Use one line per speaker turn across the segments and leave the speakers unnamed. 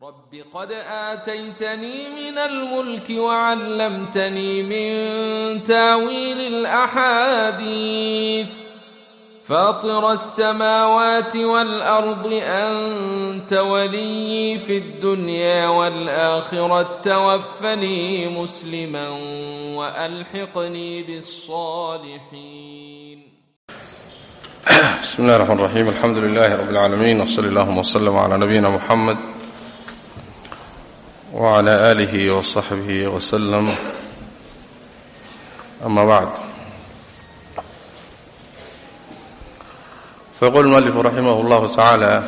رب قد آتيتني من الملك وعلمتني من تاويل الأحاديث فاطر السماوات والأرض أنت ولي في الدنيا والآخرة توفني مسلما وألحقني بالصالحين
بسم الله الرحمن الرحيم الحمد لله رب العالمين وصلى اللهم وسلم على نبينا محمد وعلى آله وصحبه وسلم أما بعد فيقول المؤلف رحمه الله تعالى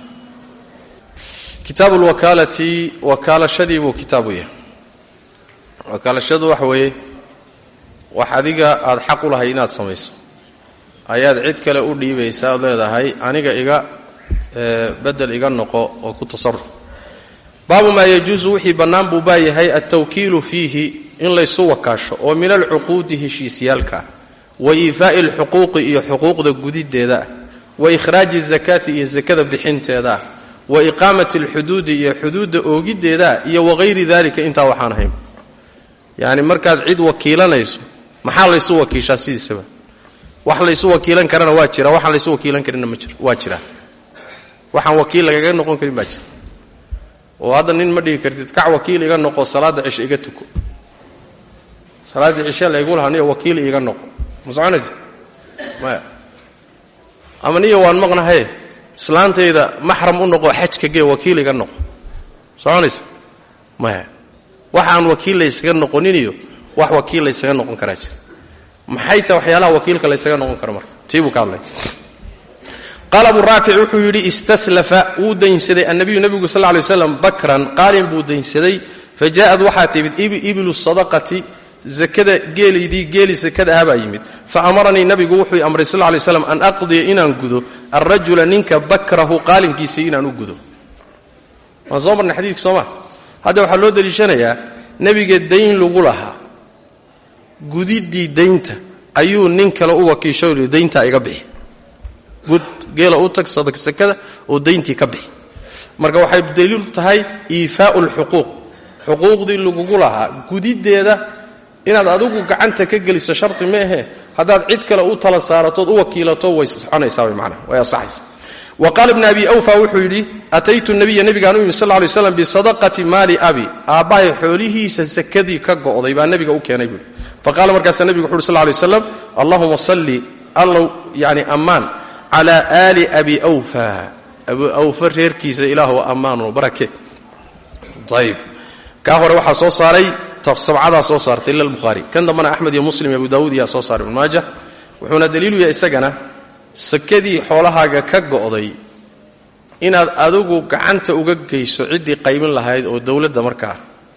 kitaab اlwakaalati wakaalashadii buu kitaabu yahay wakaalashadu waxa weeye wax adiga aada xaq u lahay inaad samayso ayaad cid kale u dhiibaysaa ood leedahay aniga iga bedel iga noqo oo ku tasaruf baabu maa yajuusu wixii bannaan buu baa yahay altawkiilu fiihi in laysu wakaasho oo min alcuquudi heshiisyaalka ah wa iifaa'i alxuquuqi iyo xuquuqda gudideeda ah wa ikhraaji azakaati iyo sakada bixinteeda ah wa iqaamati alxuduudi iyo xuduudda oogiddeedaa iyo wagayri dalika intaa waxaan ahayn yacni markaad cid wakiilanayso maxaa laysu wakiishaa sidiisaba wax laysu wakiilan karana waa jira waxaan laysu wakiilan karinna ma jiro waa jira waxaan wakiil lagaga noqon karin baa jira oo hadda nin ma dhigi kartid kac wakiil iga noqo salaadda cishe iga tuko salaaddii cishe laygu lahaa niyo wakiil iiga noqo ma soconaysa maya ama niyo waan maqnahaye islaantayda maxram u noqo xajka gee wakiil iga noqo soconaysa maya waxaan wakiil laysaga noqoniniyo wax wakiil laysaga noqon karaa jira maxay ta waxyaalaha wakiilka laysaga noqon karo marka tii buu ka hadlay qaala abu raafic wuxuu yidhi istaslafa wuu daynsaday annabiyu nebigu sal ly waslam bakran qaalin buu daynsaday fa jaa'ad waxaa timid ibilu sadaqati zakada geelaydii geeli sakada ahabaa yimid fa amaranii nabigu wuxuu amray sal lay slam an aqdiya inaan gudo alrajula ninka bakrahu qaalinkiisii inaan u gudo waan soo marnay xadiidka sooma hadda waxaa loo daliishanayaa nebiga dayn lagu lahaa gudiddii daynta ayuu nin kale u wakiisho dayntaa iga bixi gud geela u tag sakada oo dayntii ka bixi marka waxay daliilu tahay iifaau lxuquuq xuquuqdii lagugu lahaa gudiddeeda inaad adigu gacanta ka geliso sharti maahe haddaad cid kale u tala saaratood u wakiilato way soconaysaa way manaa way asaxaysa wa qaala ibn abi awfa wuxuu yidhi ataytu nabiya nabigaan u yimi sal lay slam bisadaqati maali abi aabbahay xoolihiisa sakadii ka go'day baa nabiga u keenay buui faqala markaasaa nebigu wuxu uhi sl lay slam allahuma salli allow yani ammaan cala aali abi awfa abu awfa reerkiisa ilaahu ammaano barake ayb kaa hore waxaa soo saaray sabcadaa soo saartay ila lbukhaari kan dambana axmed iyo muslim iyo abu daawuud iyaa soo saaray ibnu maaja wuxuuna daliilu yahay isagana sakadii xoolahaaga ka go'day inaad adigu gacanta uga geyso ciddii qaymin lahayd oo dowladda markaa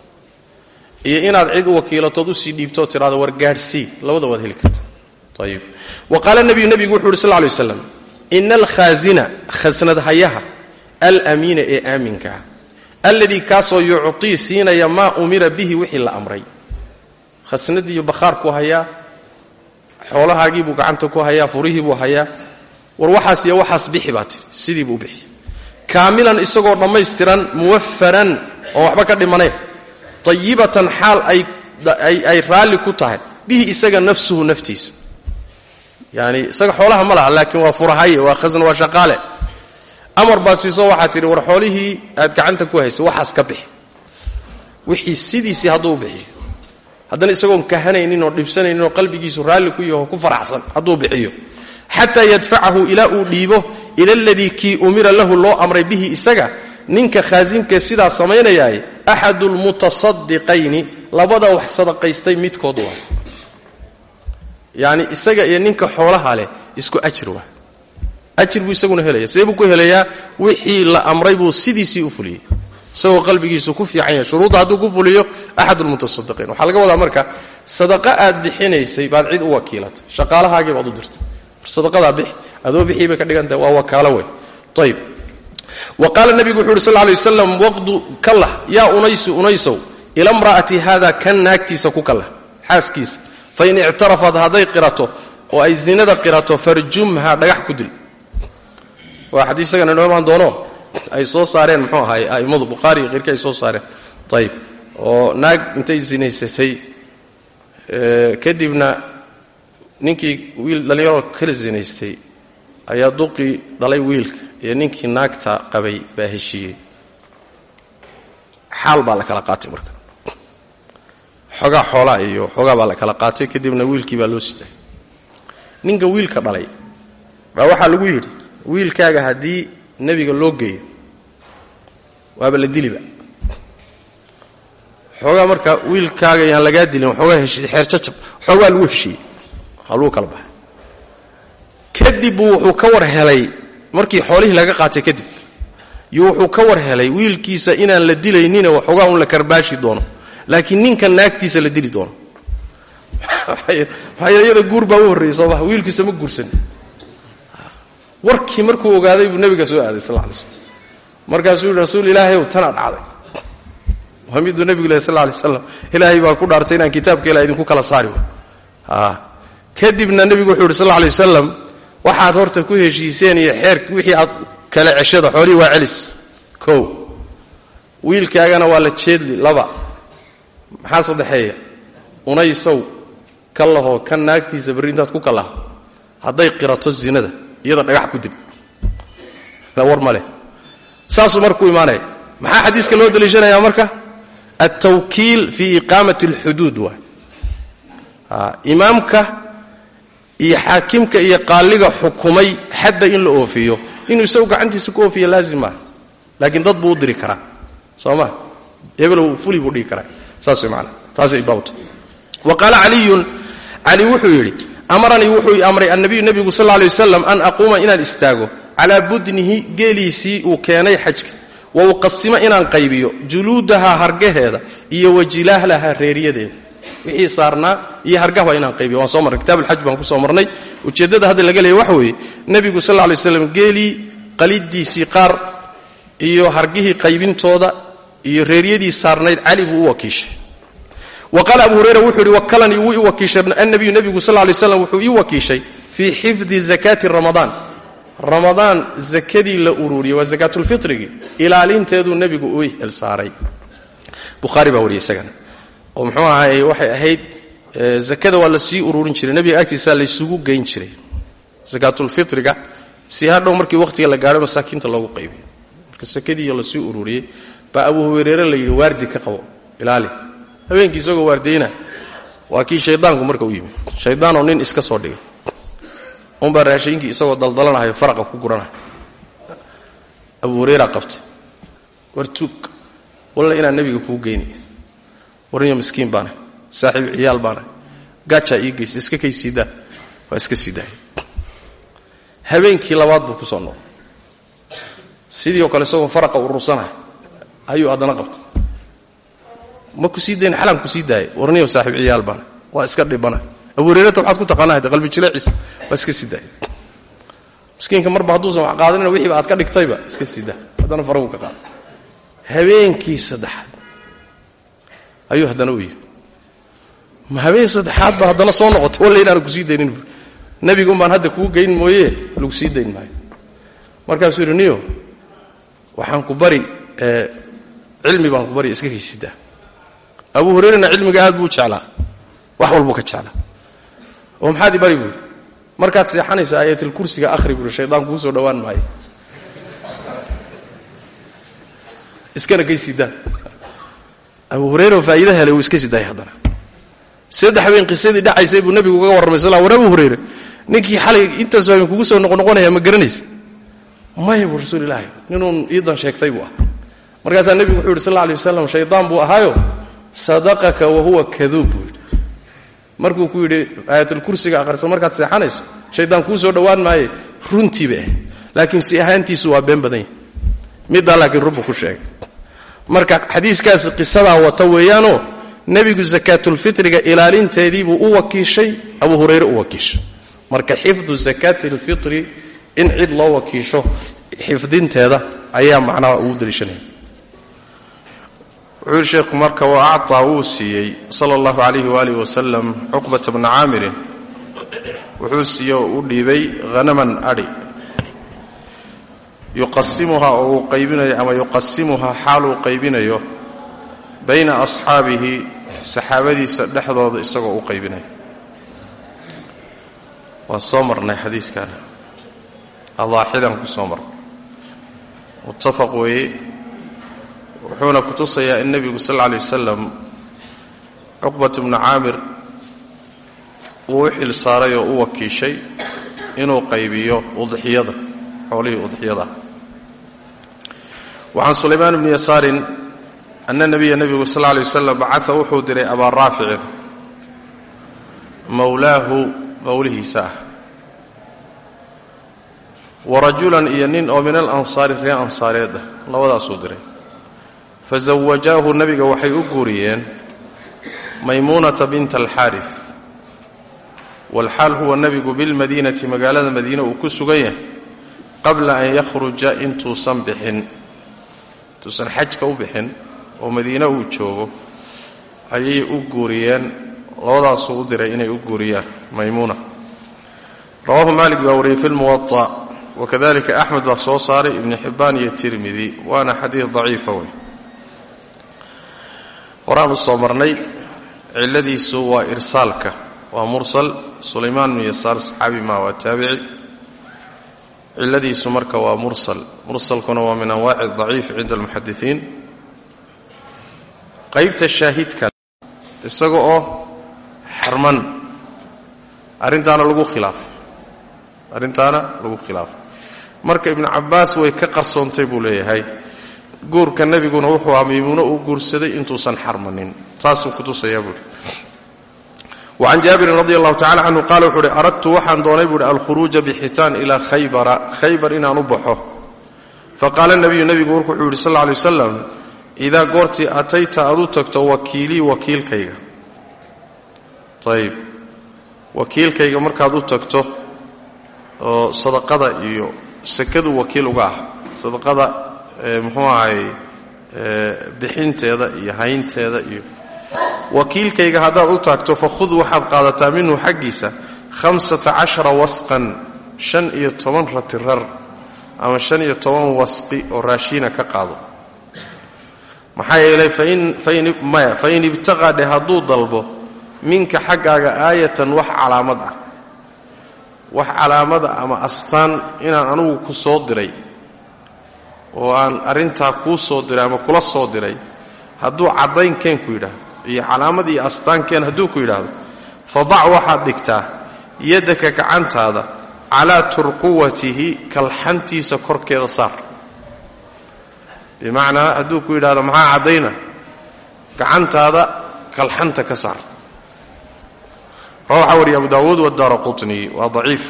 iyo inaad cid u wakiilatood usii dhiibtoo tidhahdo war gaadhsii labada waad heli karta ayib wa qaala nebiyu nebigu wuxu uhi sal ly waslam ina alkhaasina khasnadhayaha alamiina ee aaminka ah alladii kaasoo yucطii siinaya maa umira bihi wixii la amray khasnadiiyo bakhaarkuu hayaa xoolahaagiibuu gacanta ku hayaa furihiibuu hayaa war waxaas iyo waxaas bixi baa tiri sidiibuu bixi kaamilan isagoo dhammaystiran muwafaran oo waxba ka dhimanayn ayibatan xaal ay raalli ku tahay bihi isaga nafsuhu naftiisa yani isaga xoolaha ma laha laakiin waa furahaye waa khasn waa shaqaale amar baad siisoo waxaad tidhi war xoolihii aad gacanta ku haysay waxaas ka bixi wixii sidiisii hadduu bixiyo haddana isagoon kahanaynin oo dhibsanaynin oo qalbigiisu raalli ku yaho ku faraxsan hadduu bixiyo xataa yadfacahu ilaa uu dhiibo ila aladii kii umira lahu loo amray bihi isaga ninka khaasimkee sidaa samaynayaay axadu lmutasadiqayni labada wax sadaqaystay midkood waa yacni isaga iyo ninka xoolaha leh isku ajir waa ajir buu isaguna helaya see buu ku helayaa wixii la amray buu sidiisii u fuliyey isagoo qalbigiisu ku fiican yahay shuruudda hadduu ku fuliyo axad lmutasadiqiin waxaa laga wadaa marka sadaqa aad bixinaysay baad cid u wakiilatay shaqaalahaagii baad u dirtay sadaqadaa bix adoo bixii bay ka dhigantahay waa wakaalo wey ayb wa qaala nebigu wuxu uhi sal lay waslam waqdu kallah yaa unaysu unaysow ila mra'ati hada kan naagtiisa ku kallah xaaskiisa fain ictarafat hadday qirato oo ay zinada qirato farjumha dhagax ku dil waa xadiis isagana inoo imaan doono ay soo saareen muxuu ahaay a'immadu bukhaari iyo keyrkii ay soo saareen ayib oo naag intay sinaysatay kadibna ninkii wiil dhallinyaroo kala sinaystay ayaa duqii dhalay wiilka iyo ninkii naagta qabay baa heshiiyey xaal baa la kala qaatay marka xoogaa xoolaa iyo xoogaa baa la kala qaatay kadibna wiilkii baa loo siday ninka wiilka dhalay baa waxaa lagu yidhi wiilkaaga haddii nebiga loo geeyo waaba la diliba xoogaa marka wiilkaaga yaan lagaa dilin waxoogaa xeer jajab xoogaa lagu heshiiyey haluu kala baxay kadib buu wuxuu ka war helay markii xoolihii laga qaatay kadib iyo wuxuu ka war helay wiilkiisa inaan la dilaynina waxoogaa un la karbaashi doono laakiin ninka naagtiisa la dili doono maxaa iyada guur baa u horreeyey soo maha wiilkiisa ma guursan warkii markuu ogaaday buu nebiga soo aaday sal lay slm markaasuu yihi rasuul ilaahay ow tanaa dhacday waa miduu nebigu leh sal lay slam ilaahay baa ku dhaartay inaan kitaabka ilah idinku kala saari wa kadibna nebigu wuxuu yidhi sal lay wasalam waxaad horta ku heshiiseen iyo xeer wixii aad kale ceshada xoolihii waa celis kow wiilkaagana waa la jeedli laba maxaa saddexeeya unaysow ka lahoo kan naagtiisa barri intaad ku kalaha hadday qirato zinada iyada dhagax ku dib war ma leh saasuu markuu imaanaya maxaa xadiiska loo daliishanayaa marka altawkiil fii iqaamati alxuduud waay imaamka iyo xaakimka iyo qaaliga xukumay xadda in la oofiyo inuu isagu gacantiisa ku oofiya laazim maaha laakiin dad buu u diri karaa soo ma hebelow fuli buu dhigi karaa saas way maanaa taasay baabta wa qaala caliyun cali wuxuu yidhi amaranii wuxuu amray annabiyu nebigu sal lla lay wasalam an aquuma inaan istaago calaa budnihi geeliisii uu keenay xajka wa uqasimo inaan qaybiyo juluudaha hargaheeda iyo wajilahlaha reeriyadeeda wixii saarnaa iyo hargah waa inaan qaybiyo waan soo marnay kitab alxaj baan ku soo marnay ujeeddada hadda laga leeya waxa weeye nebigu sal lla lay waslam geelii qalidiisii qaar iyo hargihii qaybintooda iyo reeryadii saarnayd cali buu u wakiishay wa qaala abu hurayra wuxuu yidhi wakalanii wuu ii wakiishay annabiyu nebigu sal lay slam wuxuu ii wakiishay fii xifdi zakaati ramadaan ramadaan zakadii la ururiyey waa zakaatulfitrigii ilaalinteeduu nebigu u xilsaaray bukhaari baa wariyay isagana oo muxuu ahaay waxay ahayd zakada waa la sii ururin jiray nebiga agtiisaa laysugu geyn jiray zakaatulfitriga si hadhow markii wakhtiga la gaadho masaakiinta loogu qaybiyo marka sakadiiyo lasii ururiyey baa abu hureyre la yidhi waardi ka qabo ilaali habeenkii isagoo waardayna waa kii shaydaanku marka u yimi shaydaanoo nin iska soo dhigay unbaa raashiinkii isagoo daldalanahayo faraqa ku guranahay abu hureyra qabtay war tuug walla inaan nebiga kuu geyni warniyo miskiin baana saaxiib ciyaal baana gaajaa ii geysa iska kay siidaa waa iska siidaaya habeenkii labaad buu ku soo noqday sidii oo kale isagoo faraqa urursanahay ayuu haddana qabtay ma ku sii dayn xalaan ku sii daaya warniyo saaxiib ciyaal baana waa iska dhibana abu hurayrata waxaad ku taqaanaa hade qalbi jileeciisa waa iska sii daaya miskiinka marba hadduusan wax qaadanina wixiiba aad ka dhigtayba iska sii daa haddana faragu ka qaada habeenkii saddexaad ayuu haddana u yidhi ma habeen saddexaad ba haddana soo noqotay walla inaana ku sii daynin bu nebigun baan hadda kuu geyn mooye lagu sii dayn maayo markaasuu yidhi niyo waxaan ku bari cilmi baan ku bari iska kaysidaa abu hurayrana cilmiga aad buu jeclaa wax walbuu ka jeclaa oo maxaad i bari buu yidhi markaad seexanayso aayatalkursiga akhri buui shaydaan kuu soo dhowaan maayo iskana kaysidaa abu hurayra oo faa'iida helay wuu iska sidaayay haddana saddex habeen qisadii dhacaysay buu nebigu uga warramay sal war abu hurayre ninkii xalay intaas habeen kugu soo noqonoqonaya ma garanaysa maya buu rasuul ilaahi ninuun iidan sheegtay buu ah markaasaa nebigu wuxuu yidhi sal alla alay wasalam shaydaan buu ahaayo sadaqaka wa huwa kaduub buu yidhi markuu ku yidhi aayatulkursiga akhriso markaad seexanayso shaydaan kuu soo dhowaan maaye runtii bay ahayd laakiin si ahaantiisu waa been badan yahy middaa laakiin runbuu ku sheegay marka xadiiskaasi qisadaa wata weeyaanoo nebigu sakaatulfitriga ilaalinteediibuu u wakiishay abu hurayre u wakiishay marka xifdu sakaati alfitri in cid loo wakiisho xifdinteeda ayaa macnaha ugu daliishanaya wuxuu yidhi sheekhu marka wa acطaa wuu siiyey sala allahu calayhi waaalih wasalam cuqbata bna caamirin wuxuu siiyey oo u dhiibay hanaman adhi yuqasimuhaa oo uu qaybinayo ama yuqasimuhaa xaaluu qaybinayo bayna asxaabihi saxaabadiisa dhexdooda isagoo u qaybinayo waan soo marnay xadiiskan adaaxidan ku soo marnay muttafaq weeye wuxuuna ku tusayaa in nebigu sal alla alay wasalam cuqbat bnu caamir uu u xil saaray oo u wakiishay inuu qaybiyo udxiyada xoolihii udxiyada wa can sulaymaan bni yasaarin ana nebiya nebigu sal alay wasalam bacaa wuxuu diray abaa raaficin mowlaahu mowlihiisa ah wa rajulan iyo nin oo min alansaari ree ansaareed ah labadaasuu diray fa zawajaahu nebiga waxay u guuriyeen maymuunata binta alxaaris walxaal huwa nebigu bilmadiinati magaalada madiine uu ku sugan yahay qabla an yakhruja intuusan bixin intuusan xajka u bixin oo madiine uu joogo ayay u guuriyeen labadaasuu u diray inay u guuriyaan maymuuna rawaahu maalik baa wariyey fi lmuwaa wakadalika axmed baa soo saaray ibni xibbaan iyo tirmidi waana xadiid daciifa wey horaan u soo marnay cilladiisu waa irsaalka waa mursal sulaymaan bnu yasaar saxaabi maa waa taabici cilladiisu marka waa mursal mursalkuna waa min anwaaci daciif cinda almuxadisiin qaybta shaahidka isaga oo xarman arrintaana lagu khilaafay arrintaana lagu khilaafay marka ibnu cabbaas way ka qarsoontay buu leeyahay guurka nebiguna wuxuu ahaa maymuuno uu guursaday intuusan xarmanin taasuu kutusayaa buuhi wacan jaabirin radi allahu tacala canhu qaala wuxuu uhi aradtu waxaan doonay buuhi alkhuruuja bixitaan ilaa khaybara khaybar inaan u baxo faqaala nebiyu nebigu wuxuu yidhi sal lla alay wasalam idaa goortii atayta aad u tagto wakiilii wakiilkayga ayib wakiilkayga markaad u tagto oo sadaqada iyo sakadu wakiil uga ah sadaqada muxuu ahay bixinteeda iyo haynteeda iyo wakiilkayga haddaad u taagto fakhud waxaad qaadataa minhu xaggiisa hamsata cashara wasqan shan iyo toban ratirar ama shan iyo toban wasqi oo raashiina ka qaado maxaa yeelay maya fain ibtaqaa dheh hadduu dalbo minka xaggaaga aayatan wax calaamad ah wax calaamada ama astaan inaan anugu ku soo diray oo aan arrintaa kuu soo diray ama kula soo diray hadduu caddaynkeen ku yidhaahdo iyo calaamad iyo astaankeen hadduu ku yidhaahdo fadac waxaad dhigtaa yaddaka gacantaada calaa turquwatihi kalxantiisa korkeeda saar bimacnaa hadduu ku yidhahdo maxaa caddayna gacantaada kalxanta ka saar rawaxa wariya abu daawuud wadaara qutni waa daciif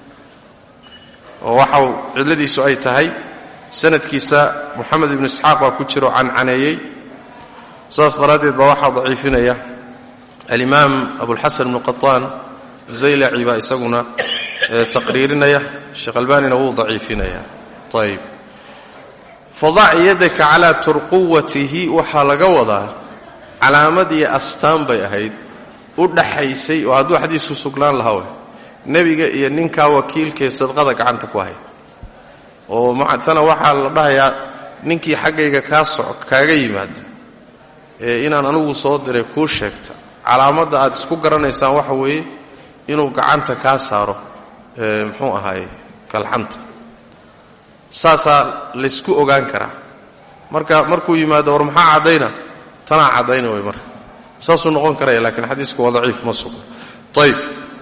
oo waxau cilladiisu ay tahay sanadkiisa moxamed ibnu isxaaq baa ku jiro cancaneeyey saas daraaddeed baa waxaa daciifinaya alimaam abulxasan ibnu qataan zaylaci baa isaguna taqriirinaya sheekh albanina wuu daciifinaya ayb fadac yadaka calaa turquwatihi waxaa laga wadaa calaamad iyo astaan bay ahayd u dhaxaysay oo hadduu xadiisku sugnaan lahaa wey nebiga iyo ninkaa wakiilkaee sadqada gacanta ku hay oo mactana waxaa la dhahayaa ninkii xaggayga kaa soc kaaga yimaada ee inaan anigu soo diray kuu sheegta calaamadda aad isku garanaysaan waxa weeye inuu gacanta kaa saaro muxuu ahaaye kalxanta saasaa laysku ogaan karaa marka markuu yimaado war maxaa caddayna tanaa caddayna way marka saasuu noqon karaya lakiin xadiisku waa daciif ma sugo ayb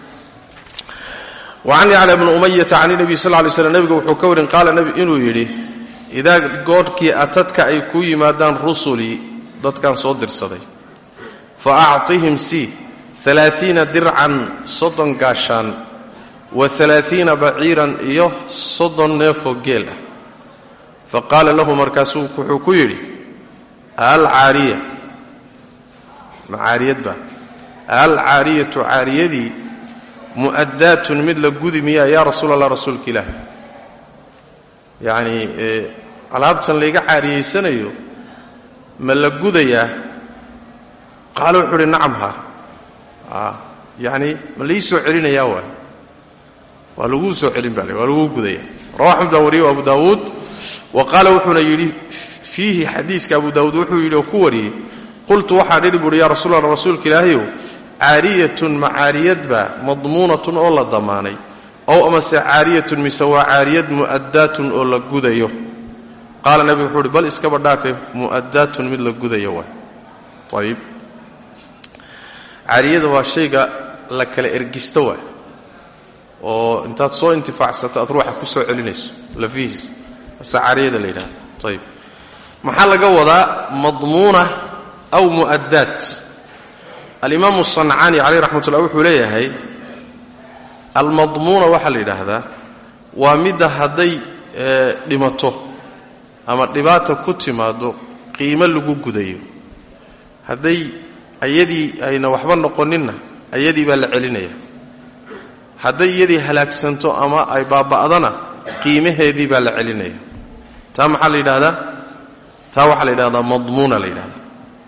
wacan yacla bni umayata can nebiy sal ly slm nebigu wuxuu ka warin qaala inuu yidhi idaa goodhkii atadka ay kuu yimaadaan rusulii dadkan soo dirsaday fa acطihim si alaaiina dircan soddon gaashaan wa alaaiina baciiran iyo soddon neefoo geel ah fa qaala lahu markaasuu wuxuu ku yidhi alcaariya ma caariyad ba alcaariyatu caariyadii mu'addaatun mid la gudi miyaa yaa rasuul allah rasuulka ilaahi yacnii alaabtan layga caariyaysanayo ma la gudayaa qaala wuxuu uhi nacam ha yacni ma laii soo celinayaa waay waa laguu soo celin baa waa laguu gudaya rawa axmed baa wariye abu daawuud wa qaala wuxuuna yidhi fiihi xadiiska abu daawuud wuxuu yidhi oo ku wariyey qultu waxaan idhi buuhi yaa rasuul alla rasuulka ilaahayow caariyatun ma caariyadba madmuunatun oo la damaanay ow amase caariyatun mise waa caariyad mu'addaatun oo la gudayo qaala nebigu wuxuu uhi bal iskaba dhaafe mu'addaatun mid la gudayo waay ayib caariyada waa shayga la kala ergisto waay oo intaad soo intifaacsato aad ruuxa ku soo celinayso lafihiis ase caariyada la yidhahdo ayib maxaa laga wadaa madmuuna aw mu'addaat alimaamu sancaani caleyh raxmat ullah wuxuu leeyahay almadmuuna waxaa la yidhaahdaa waa midda hadday dhimato ama dhibaata ku timaado qiimo lagu gudayo hadday ayadii ayna waxba noqoninna ayadii baa la celinaya hadday iyadii halaagsanto ama ay baaba'dana qiimaheedii baa la celinaya taa maxaa la yidhahdaa taa waxaa la yidhahdaa madmuuna la yidhahdaa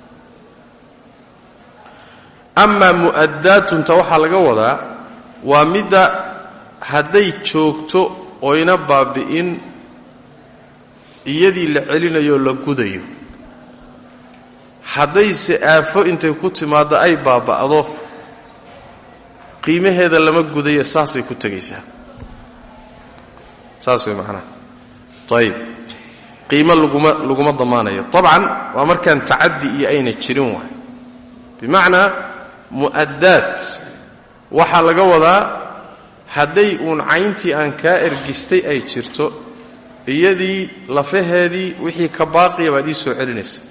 amaa mu'addaatunta waxaa laga wadaa waa midda hadday joogto oyna baabi'in iyadii la celinayo la gudayo haddayse aafo intay ku timaaddo ay baaba'do qiimaheeda lama gudayo saasay ku tegaysaa saas way macnaha ayib qiimo laguma laguma damaanayo tabcan waa markaan tacaddi iyo ayna jirin waay bimacnaa mu'addaad waxaa laga wadaa hadday uun cayntii aan kaa ergistay ay jirto iyadii lafaheedii wixii ka baaqiya baad ii soo celinaysa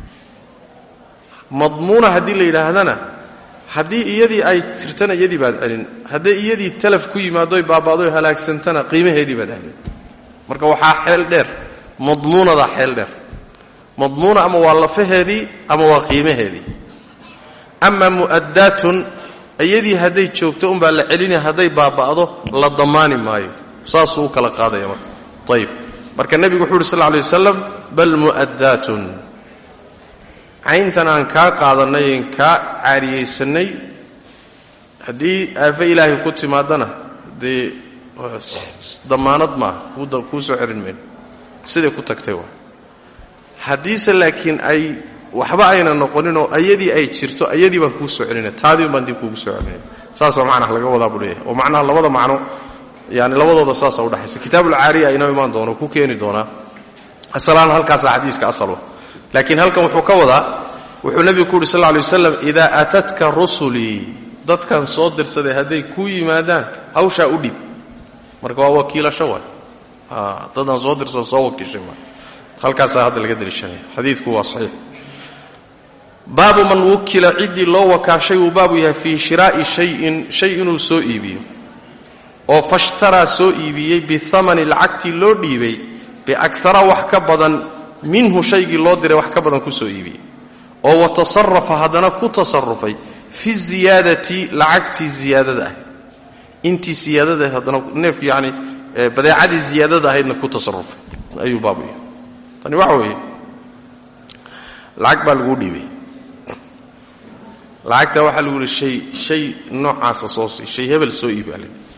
madmuuna haddii la yidhaahdana haddii iyadii ay jirtana iyadii baad celin hadday iyadii talaf ku yimaaddoy baabaadoy halaagsantana qiimaheedii baad celin marka waxaa xeel dheer madmuunadaa xeel dheer madmuuna ama waa lafaheedii ama waa qiimaheedii ama mu'addaatun iyadii hadday joogto unbaa la celinaya hadday baaba'do la damaani maayo saasuu u kala qaadaya marka ayib marka nebigu wuxu uhi sal lla alay wasalam bal mu'addaatun cayntan aan kaa qaadannay en kaa caariyaysannay haddii aafo ilaahay ku timaadana dee damaanad maaha kuu soo celin mayno siday ku tagtay waa haddiise laakiin ay waxba ayna noqoninoo ayadii ay jirto ayadii baan kuu soo celinaya taadiin baan dib kuugu soo celinaya saasaa macnaha laga wadaa buu leeyahay oo macnaha labada macno yani labadooda saasa udhexaysa kitaabulcaariya inoo imaan doono ku keeni doonaa asalaan halkaasa xadiiska asalwa laakiin halkan wuxuu ka wadaa wuxuu nebigu ku uhi sal lla alay waslam idaa aatatka rusulii dadkan soo dirsaday hadday kuu yimaadaan hawshaa u dhiib marka waa wakiilasho waay dadaan soo dirsado soo wakiishay waay halkaasaa hadda laga daliishanaya xadiidku waa saxiix baabu man wukila ciddii loo wakaashay uu baabu yahay fii shiraa'i shayin shay inuu soo iibiyo oo fashtaraa soo iibiyey bihamani lacagtii loo dhiibay biakara wax ka badan minhu shaygii loo diray wax ka badan ku soo iibiyey oo wa tasarafa haddana ku tasarufay fi ziyaadati lacagtii ziyaadada ahayd intii siyaadada haddana neefku yacni badeecadii ziyaadada ahaydna ku tasarufay ayuu baabu yahay tani waxa weeye lacag baa laguu dhiibay lacagtaa waxaa lagu yihi shay shay noocaasa soo sii shay hebel soo iibi baa layidhi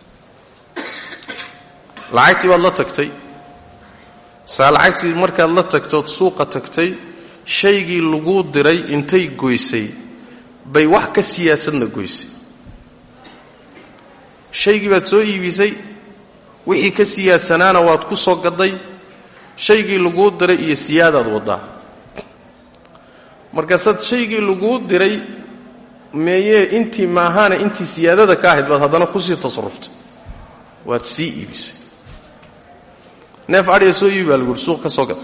lacagtii baad la tagtay saa lacagtii markaad la tagtood suuqa tagtay shaygii laguu diray intay goysay bay wax ka siyaasadna goysay shaygii baad soo iibisay wixii ka siyaasanaana waad ku soo gadday shaygii laguu diray iyo siyaadaad waddaa markaasaad shaygii laguu diray meeyee intii maahaana intii siyaadada ka ahayd baad haddana kusii tasaruftay waad sii iibisay neef adhiga soo iibi baa lagu uhi suuq ka soo gad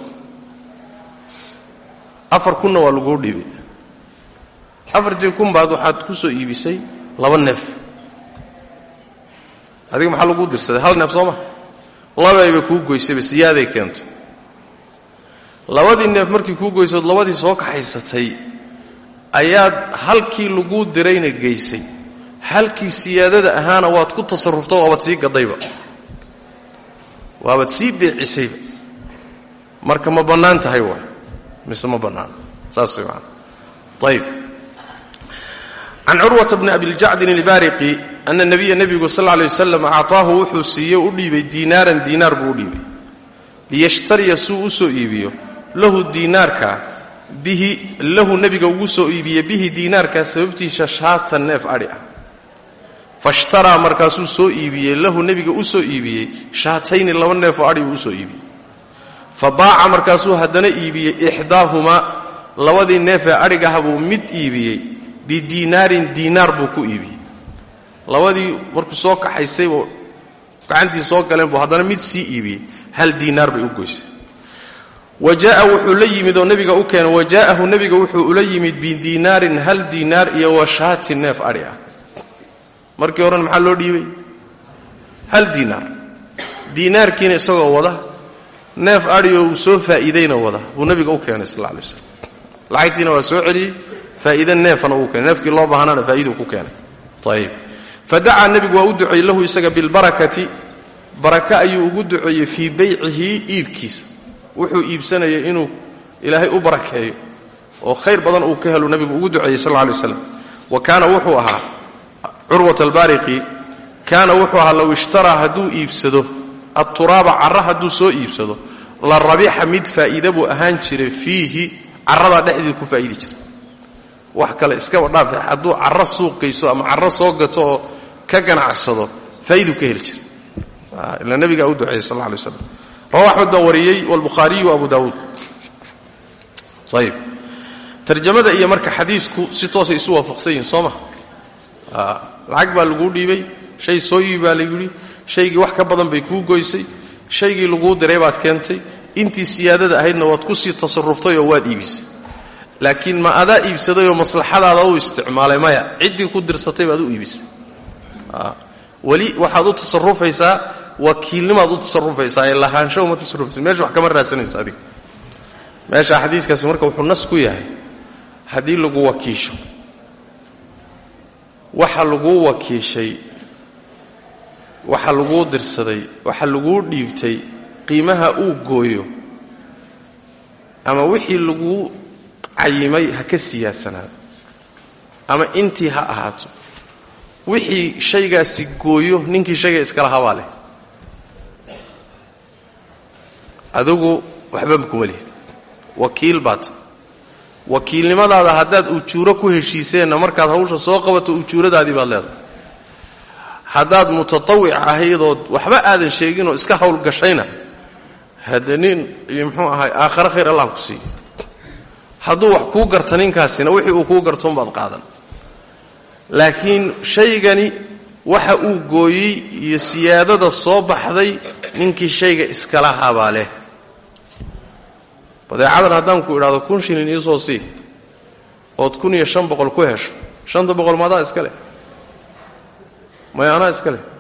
afar kunna waa laguu dhiibay afartii kun baad waxaad ku soo iibisay laba neef adiga maxaa laguu dirsaday hal neef soo ma labayba kuu goysayba siyaaday keentay labadii neef markii kuu goysood labadii soo kaxaysatay ayaad halkii laguu dirayna geysay halkii siyaadada ahaana waad ku tasarufta waabaad sii gadayba waabaad sii beecisayba marka ma bannaan tahay waay mise ma bannaan saas way maana ayib can curwata bni abiljacdin ilbaariqi ana nabiya nebigu sal lay wasalam acطaahu wuxuu siiyey u dhiibay diinaaran diinaar buu u dhiibay liyashtariya suu u soo iibiyo lahu diinaarka bihi lahu nebiga ugu soo iibiye bihi diinaarkaa sababtiisa shaatan neef adhi ah fashtaraa markaasuu soo iibiyey lahu nebiga u soo iibiyey shaatayni laba neefoo adhi uu usoo iibiyey fa baaca markaasuu haddana iibiyey ixdaahumaa labadii neefee adhigaha buu mid iibiyey bidiinaarin diinaar buu ku iibiyey labadii markuu soo kaxaysay buu gacantii soo galeen buu haddana mid sii iibiyey hal diinaar bay u goysay wa jaaa wuxuu la yimid oo nebiga u keenay wa jaa'ahu nebiga wuxuu ula yimid bidiinaarin hal diinaar iyo wa shaati neef adhi ah markii horena maxaa loo dhiibay hal diinaar diinaarkiina isagoo wada neef adhi oo uu soo faa'iidayna wada buu nebiga u keenay sal alla alay slam lacagtiina waa soo celiyey faa'iide neefana uu keenay neefkii loo baahnaana faa'iiduu ku keenay ayib fadacaa nebigu waa u duceeyey lahu isaga bilbarakati baraka ayuu ugu duceeyey fii baycihi iibkiisa wuxuu iibsanayay inuu ilaahay u barakeeyo oo khayr badan uu ka helu nebigu ugu duceeyey sal alla alay waslam wa kaana wuxuu ahaa curwat albaariqi kaana wuxuu ahaa low ishtaraa hadduu iibsado adturaaba carra hadduu soo iibsado la rabixa mid faa'iida buu ahaan jiray fiihi carradaa dhexdii ku faa'iidi jiray wax kale iskaba dhaafe hadduu carro suuqayso ama carro soo gato oo ka ganacsado faa'iiduu ka heli jiray ila nabigaa u duceeyey sal alla alay waslam rawa axmed baa wariyey walbukhaariyu abu daawuud ayib tarjamada iyo marka xadiisku si toosay isu waafaqsan yihin soo ma lacag baa laguu dhiibay shay soo iibi baa layidhi shaygii wax ka badan bay kuu goysay shaygii laguu diray baad keentay intii siyaadada ahaydna waad ku sii tasaruftay oo waad iibisay laakiin ma adaa iibsadayoo maslaxadaada u isticmaalay maya ciddii ku dirsatay baad u iibisay weli waxaad u tasarufaysaa wakiilnimaad u tasarufaysaa ee lahaansho uma tasarufaysa meesha wax kama raadsanayso adiga meesha xadiiskaasi marka wuxuu nas ku yahay haddii lagu wakiisho waxa laguu wakiishay waxa laguu dirsaday waxa laguu dhiibtay qiimaha uu gooyo ama wixii laguu cayimay ha ka siyaadsanaado ama intii ha ahaato wixii shaygaasi gooyo ninkii shayga iskala habaa leh adigu waxba kuma lihid wakiil baata wakiilnimadaada haddaad ujuuro ku heshiiseenna markaad hawsha soo qabato ujuuradaadii baad leedahay haddaad mutatawic ahaydood waxba aadan sheeginoo iska howlgashayna hadde nin muxuu ahay aakhare khayr allah ku siiyo hadduu wax kuu garta ninkaasina wixii uu kuu gartoonbaad qaadan laakiin shaygani waxa uu gooyey iyo siyaadada soo baxday ninkii shayga iskala habaa leh badeecadan haddaan ku idhaahdo kun shilin iisoo sii ood kun iyo shan boqol ku hesho shanta boqol maadaa iska leh maya anaa iska leh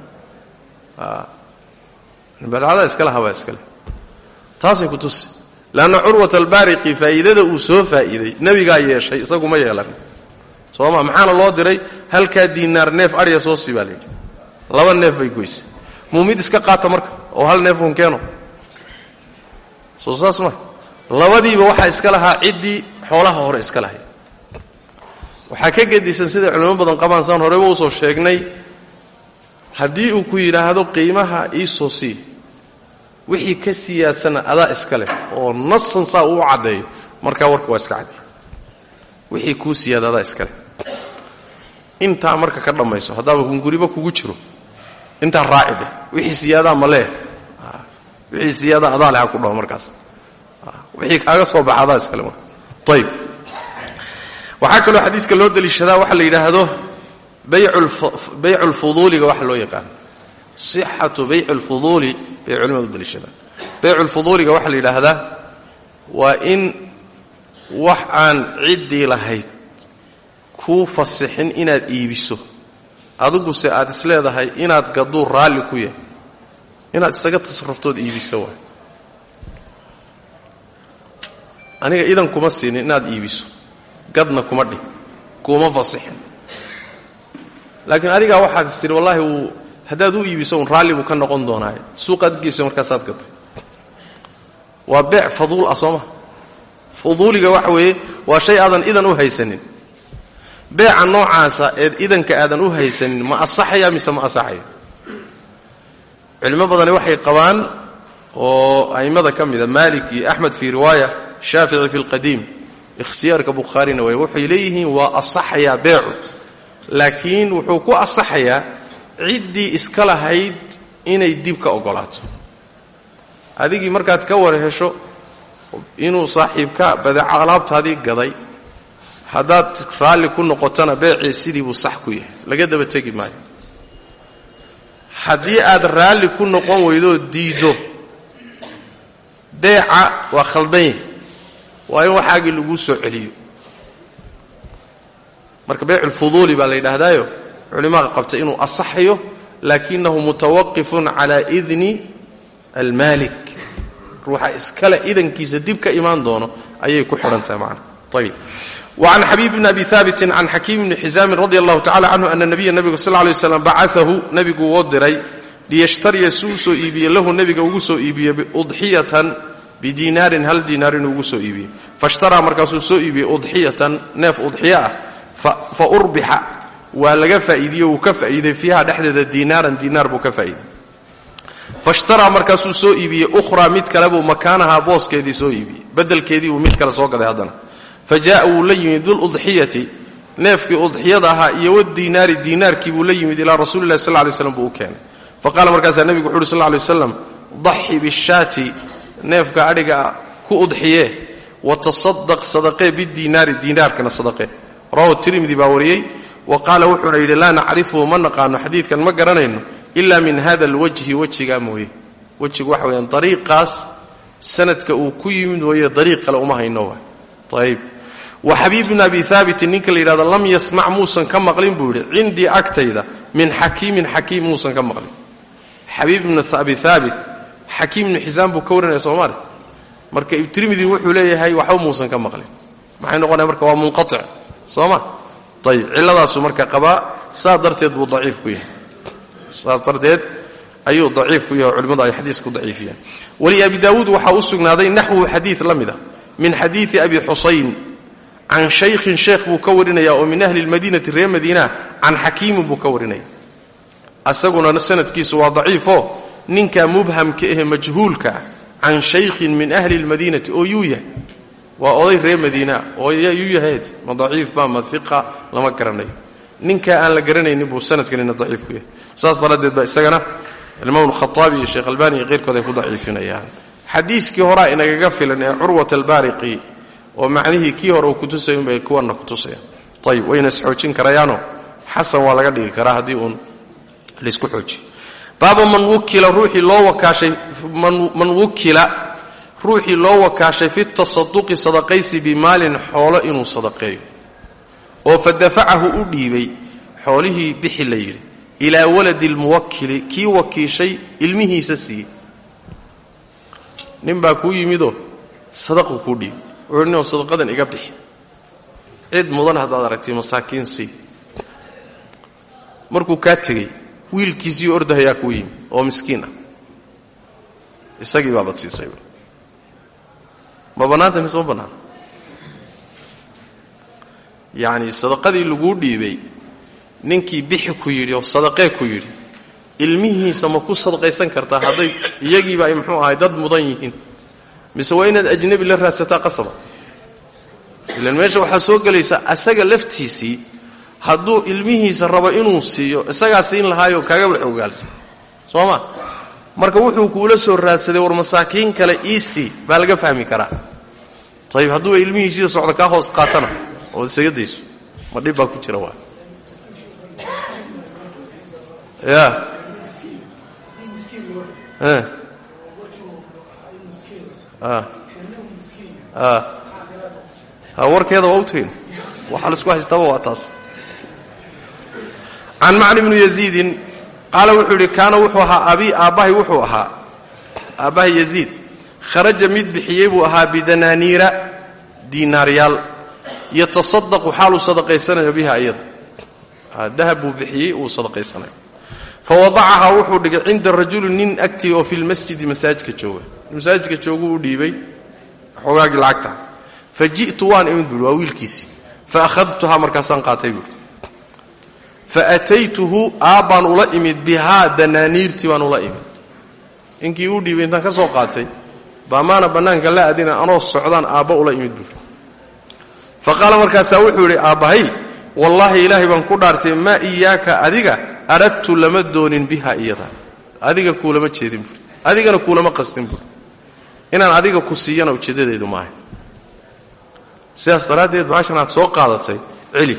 badeecadaa iskala habaa iska leh taasay ku tusi leanna curwat albaariqi faa'iidada uu soo faa'iiday nebigaa yeeshay isagu ma yeelan soo ma maxaana loo diray halkaa diinaar neef adhya soo sii baa layidhi laba neef bay goysay muu mid iska qaata marka oo hal neef un keeno soo saas ma labadiiba waxaa iska lahaa ciddii xoolaha hore iska lahayd waxaa ka gedisan siday culimo badan qabaan saan horeba usoo sheegnay haddii uu ku yidhaahdo qiimaha iisoo sii wixii ka siyaadsana adaa iska leh oo nasan saa uu caddeeyo markaa warka waa iska caddeey wixii kuu siyaada adaa iska leh intaa marka ka dhammayso haddaaba hunguriba kugu jiro intaa raaci dheh wixii siyaadaa ma leeh wixii siyaadaa adaa leh ha ku dhaho markaas wixii kaaga soo baxa adaa iskale marka ayib waxaa kaloo xadiiska loo deliishadaa waxa la yidhaahdo baycu lfuduuliga waxa loo yaqaan sixatu bayci lfuduuli bay culimadu u deliishadaan baycu lfuduuliga waxaa la yidhaahdaa waa in wax aan ciddii lahayd kuu fasixin inaad iibiso adiguse aad is leedahay inaad gaduu raalli ku yahay inaad isaga tasaruftood iibiso waay aniga idan kuma siinin inaad iibiso gadna kuma dhih kuuma fasixin laakiin adigaa waxaad is tihi wallaahi wuu haddaad u iibiso un raalli buu ka noqon doonaaye suuqaad geyso markaasaad gatay waa beec faduul ah soo ma fuduuliga waxa weeye waa shay aadan idan u haysanin beeca noocaasa eed idanka aadan u haysanin ma asaxaya mise ma asaxayo culimo badani waxay qabaan oo a'immada ka mida maalik iyo axmed fii riwaaya shaafici fi lqadiim ikhtiyaarka bukhaarina way waxay leeyihiin waa asaxayaa beecu laakiin wuxuu ku asaxayaa ciddii iska lahayd inay dib ka oggolaato adigii markaad ka war hesho inuu saaxiibka badeeco alaabtaadii gaday haddaad raalli ku noqotona beecii sidii buu sax ku yahay laga daba tegi maayo haddii aad raalli ku noqon weydoo diiddo beeca waa khaldan yahay waa in waxaagii laguu soo celiyo marka beyculfuduuli baa la yidhaahdaayo culimmada qabta inuu asaxayo laakinahu mutawaqifun calaa idni almaalik ruuxa iskale idankiisa dib ka imaan doono ayay ku xidhan tahay macana ayib وعن xبيب بن أbي ثابت عن xكيم بن xزاm رضي الله تعالى عنه أن النبya نبga صلى اه عليه وسلم bacثahu nebigu woo diray liyشhtariya si u soo iibiye lahu nebiga ugu soo iibiye udxiyatan bidinaarin hal diinaar inuu ugu soo iibiyey faاshtaraa markaasuu soo iibiyey udxiyatan neef udxiya ah faurbixa waa laga faa'iidiye wuu ka faa'iiday fiiha dhexdeeda diinaaran diinaar buu ka faa'iiday faاshtaraa markaasuu soo iibiyey ukhraa mid kale buu makaanahaa booskeedii soo iibiyey bedelkeedii buu mid kale soo gaday haddana fajaءa wuu la yimid duludxiyati neefkii udxiyada ahaa iyo wadiinaari diinaarkii buu la yimid ilaa rasuli lahi sal lay slam buu u keenay faqala markaasaa nebigu wuxu uhi sal lay waslam daxi bishaati neefka adhiga ku udxiye watasadaq sadaqee bidiinaari diinaarkana sadaqee rawahu tirmidi baa wariyey wa qaala wuxuuna yidhi laa nacrifuhu ma naqaano xadiidkan ma garanayno ila min hada alwajhi wejigaa mooye wejigu waxa weyaan dariiqaas sanadka uu ku yimid mooye dariiq kale uma hayno wa ayb wa xabiib bn abi haabitin ninka la yidhahdo lam yasmac muusan ka maqlin buu yidhi cindii agtayda min xakiimin xakiim muusan ka maqlin xabiib bn abi haabit xakiim ibnu xisaam buu ka warinaya soomaali marka tirmidi wuxuu leeyahay waxba muusan ka maqlin maxay noqonaya marka waa munqatic soo ma ayib cilladaasu marka qabaa saas darteed buu daciif ku yahay saas darteed ayuu daciif ku yahay culimmadu ay xadiis ku daciifiyaan wali abi daawuud waxaa u sugnaaday naxwu xadiid la mid a min xadiidi abi xusayn can shaykhin sheekh buu ka warinaya oo min ahli lmadiinati reer madiina can xakiimin buu ka warinaya asaguna sanadkiisu waa daciifo ninka mubhamka ahe majhuulka ah can shaykhin min ahli lmadiinati oo yuu yahay waa oday reer madiina oo yuu yahayd ma daciif ba ma iqa lama garanayo ninkaa aan la garanaynin buu sanadkanina daciif ku yahay saas daraaddeed baa isagana imaam khaaabi iyo sheekh albani iyo keyrkood ay ku daciifinayaan xadiiskii horaa inagaga filan ee curwat albaariqi oo macnihii kii hore uu kutusay unbay kuwanna kutusayaan ayib wayna isxoojin karayaano xasan waa laga dhigi karaa haddii uun laysku xoojiyo baaba man wukila ruuxii loo wakaashay man wukila ruuxii loo wakaashay fi tasaduqi sadaqaysi bimaalin xoolo inuu sadaqeeyo oo fa dafacahu u dhiibay xoolihii bixi la yidhi ilaa waladi lmuwakili kii wakiishay ilmihiisa siiyey nin baa kuu yimidoo sadaqu kuu dhiibay wuxuu ninoo sadaqadan iga bixi cid mudan haddaad aragtay masaakiin sii markuu kaa tegey wiilkiisii ordahayaa kuu yimi oo miskiin ah isagii baabad siisay ma bannaanta mise ma bannaana yacni sadaqadii laguu dhiibay ninkii bixi ku yidhi oo sadaqee ku yidhi ilmihiisa ma ku sadaqaysan kartaa hadday iyagiiba ay muxuu ahay dad mudan yihiin mise waa inaad ajnabi la raadsataa qasaba ilan meesha waxaa soo gelaysa asaga laftiisii hadduu ilmihiisa rabo inuu siiyo isagaa siin lahaayo kaagaba xogaalsan soo ma marka wuxuu kuula soo raadsaday war masaakiin kale iisii baa laga fahmi karaa ayib hadduu ilmihiisiida socda kaa hoos qaatana oo isaga dayso ma dhib baa ku jira waa ya warkeeda waa u tegin waxaa laisku haystaaba waa taas can macni bni yaziidin qaala wuxuu yidhi kaana wuxuu ahaa abi aabbahay wuxuu ahaa aabbahay yaziid kharaja mid bixiyey buu ahaa bidanaaniira diinaaryaal yatasadaqu xaaluu sadaqaysanayo biha iyada dahab buu bixiyey uu sadaqaysanayo fa wadacahaa wuxuu dhigay cinda rajuli nin agtii oo fi lmasjidi masaajidka jooga masaajidka jooguu u dhiibay xoogaagii lacagta fa ji'tu waan imid buui waa wiilkiisii fa akhadtuhaa markaasaan qaatay buui fa ataytuhu aabbaan ula imid bihaa danaaniirtii baan ula imid inkii uu dhiibay intaan ka soo qaatay baa maana bannaanka la adina anoo socdaan aabba ula imid buuri fa qaala markaasaa wuxuu yidhi aabbahay wallaahi ilaahay baan ku dhaartay maa iyaaka adiga aradtu lama doonin biha iyada adiga kuulama jeedin buuri adigana kuulama qastin buuri inaan adiga ku siiyana ujeeddadaydu maahay sidaas daraaddeed baashan aad soo qaadatay celi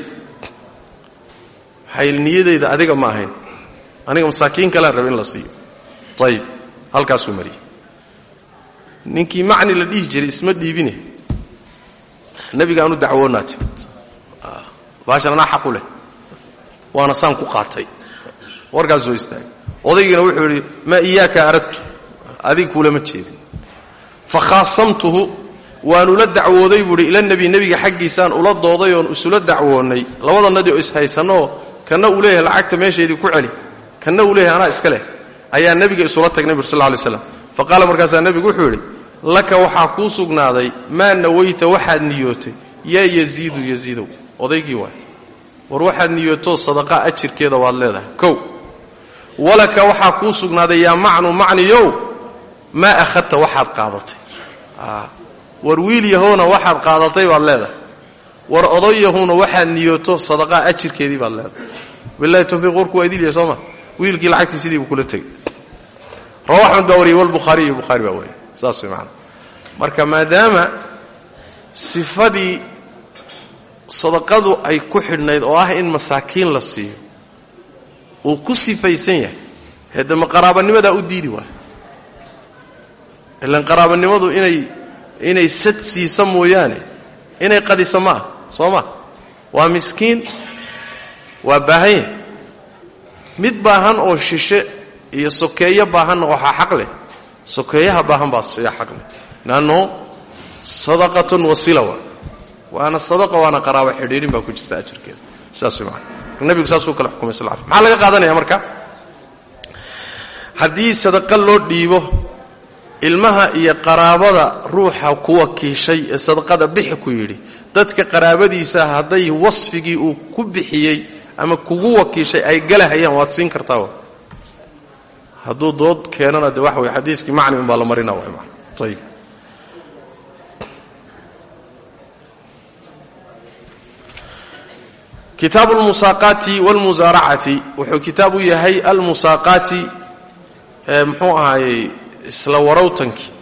waxay niyadayda adiga ma ahayn aniga masaakiin kalaan raba in la siiyo ayib halkaasuu mariyey ninkii macni la dhihi jiray isma dhiibine nebiga aanu dacwoonnaa timid baashan anaa xaqu leh waana saan ku qaatay warkaas soo istaagay odaygiina wuxuu yidhi maa iyaaka aradtu adiga kuulama jeedin fa khaasamtuhu waanu la dacwooday buuhi ila nebi nebiga xaggiisaan ula dooday oon isula dacwoonnay labadanadii oo ishaysanoo kanna uu leeyahay lacagta meeshaydii ku celi kanna uu leeyahay anaa iska leh ayaa nebiga isula tagnay bur sal lla lay slam fa qaala markaasaa nebigu wuxuu yidhi laka waxaa kuu sugnaaday maa nawayta waxaad niyootay yaa yaziidu yaziidow odaygii waay war waxaad niyootoo sadaqaa ajirkeeda waad leedahay kow walaka waxaa kuu sugnaaday yaa macnu macniyow maa akhadta waxaad qaadatay war wiil yahoona waxaad qaadatay baad leedahay war oday yahuuna waxaad niyooto sadaqaa ajirkeedii baad leedahay bilahi towfiiq warku waa idilya sooma wiilkii lacagtii sidii buu kula tegey rawa axmed baa wariyey walbukhaariy iyo bukhaari baa wariyey saas way macana marka maadaama sifadii sadaqadu ay ku xidhnayd oo ah in masaakiin la siiyo uu ku sifaysan yahay heedama qaraabanimadaa u diidi waay ilan qaraabanimadu inay inay sad siisa mooyaane inay qadisa ma ah soo ma waa miskiin waa baahan yahay mid baahan oo shishe iyo sokeeyo baahanna waxaa xaq leh sokeeyaha baahan baa yaa xaq leh lanno sadaqatun wasila waa waana sadaqa waana qaraabo xidhiidhin baa ku jirta ajarkeeda sidaas way maana nabigu saasuu kale xukumay sal l maxaa laga qaadanaya marka haddii sadaqa loo dhiibo ilmaha iyo qaraabada ruuxa ku wakiishay ee sadaqada bixi ku yidhi dadka qaraabadiisa hadday wasfigii uu ku bixiyey ama kugu wakiishay ay galahayaan waad siin kartaa hadduu dood keenana de waxa wey xadiiskii macni un baa la marina way maan ayib kitaabu almusaaqaati walmusaaracati wuxuu kitaab u yahay almusaaqaati muxuu ahaayey isla warawtankii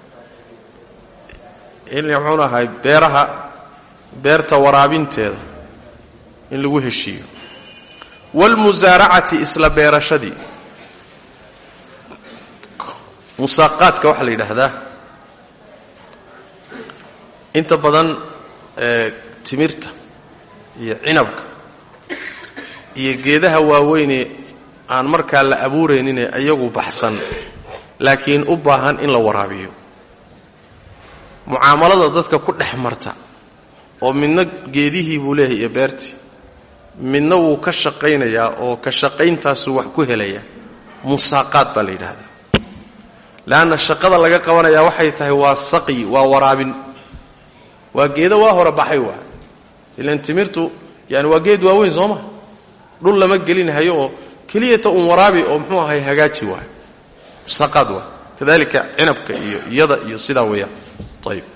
in muxuun ahay beeraha beerta waraabinteeda in lagu heshiiyo waalmusaaracati isla beerashadii musaaqaadka waxaa la yidhaahdaa inta badan timirta iyo cinabka iyo geedaha waaweynee aan markaa la abuurayninee iyagu baxsan laakiin u baahan in la waraabiyo mucaamalada dadka ku dhex marta oo midna geedihii buu leeyahay iyo beertii midna wuu ka shaqaynayaa oo ka shaqayntaasu wax ku helaya musaaqaad baa la yidhaahdaa leanna shaqada laga qabanayaa waxay tahay waa saqyi waa waraabin waa geedo waa hore baxay waa ilan timirtu yani waa geed waaweyn soo ma dhul lama gelinhayo oo keliyata uun waraabi oo muxuu ahay hagaaji waay musaqaad waay kadalika cinabka iyo iyada iyo sidaa weeyaan ayib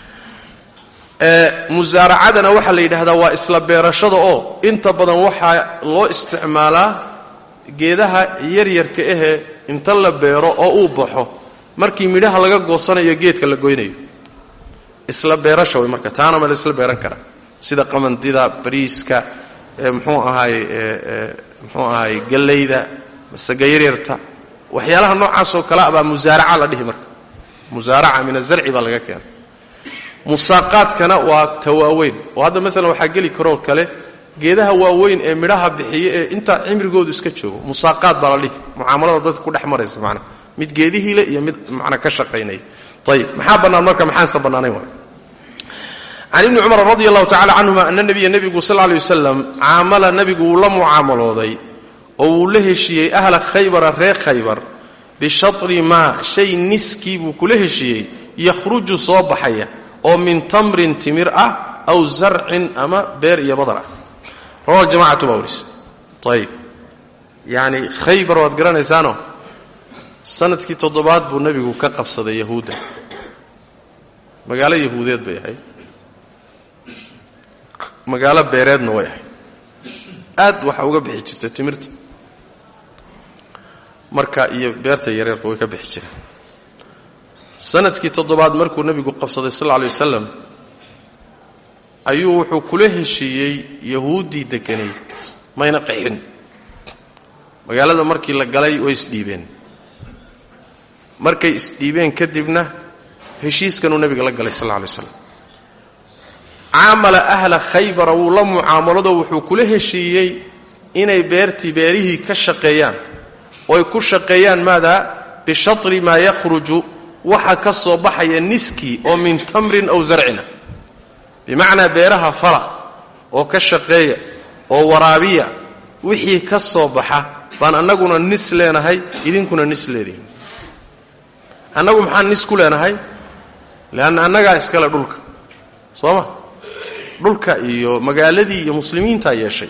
musaaracadana waxaa la yidhaahdaa waa isla beerashada oo inta badan waxaa loo isticmaalaa geedaha yaryarka ahee inta la beero oo uu baxo markii midhaha laga goosanayo geedka la goynayo isla beerasha way marka taana ma la isla beeran karaa sida qamandida bariiska mxuu ahaay mxuu ahaay gallayda masaga yaryarta waxyaalaha noocaasoo kale abaa musaaraca la dhihi marka musaaraca min azarci baa laga keena musaaqaadkana waa tawaaweyn oo hadda maalan waxaa geli karoo kale geedaha waaweyn ee midhaha bixiya ee intaa cimrigoodu iska joogo musaaqaad baa la dhihi mucaamalada dadka ku dhex maraysa manaa mid geedihiile iyo mid manaa ka shaqaynaya ayib maxaa bannaan marka maxaanse bannaanayn wa can ibni cumar radi allahu tacala canhuma ana nabiya nebigu sal lay wasalam caamala nebigu wuu la mucaamalooday oo wuu la heshiiyey ahla khaybara reer khaybar bishatri maa shay niskii buu kula heshiiyey yakhruju soo baxaya oo min tamrin timir ah aw zarcin ama beer iyo badar ah rawa jamacatu baa warisa ayib yacni khaybar waad garanaysaano sanadkii toddobaad buu nebigu ka qabsaday yahuudda magaalo yahuudeed bay ahayd magaalo beereedna way ahayd aad waxa uga bixi jirtay timirta marka iyo beerta yareerba way ka bixi jireen sanadkii toddobaad markuu nebigu qabsaday sal lla alay wasalam ayuu wuxuu kula heshiiyey yahuuddii degganayd mayna qaxin magaalada markii la galay way isdhiibeen markay isdhiibeen kadibna heshiiskanuu nebiga la galay sal alla alay waslam caamala ahla khaybara wuu la mucaamalado wuxuu kula heshiiyey inay beertii beerihii ka shaqeeyaan ooy ku shaqeeyaan maadaa bishatri maa yakhruju waxa ka soo baxaya niskii oo min tamrin aw zarcina bimacnaa beeraha fala oo ka shaqeeya oo waraabiya wixii ka soo baxa baan annaguna nis leenahay idinkuna nis leedihin annagu maxaan nis ku leenahay leanna annagaa iskale dhulka soo ma dhulka iyo magaaladii iyo muslimiintaa yeeshay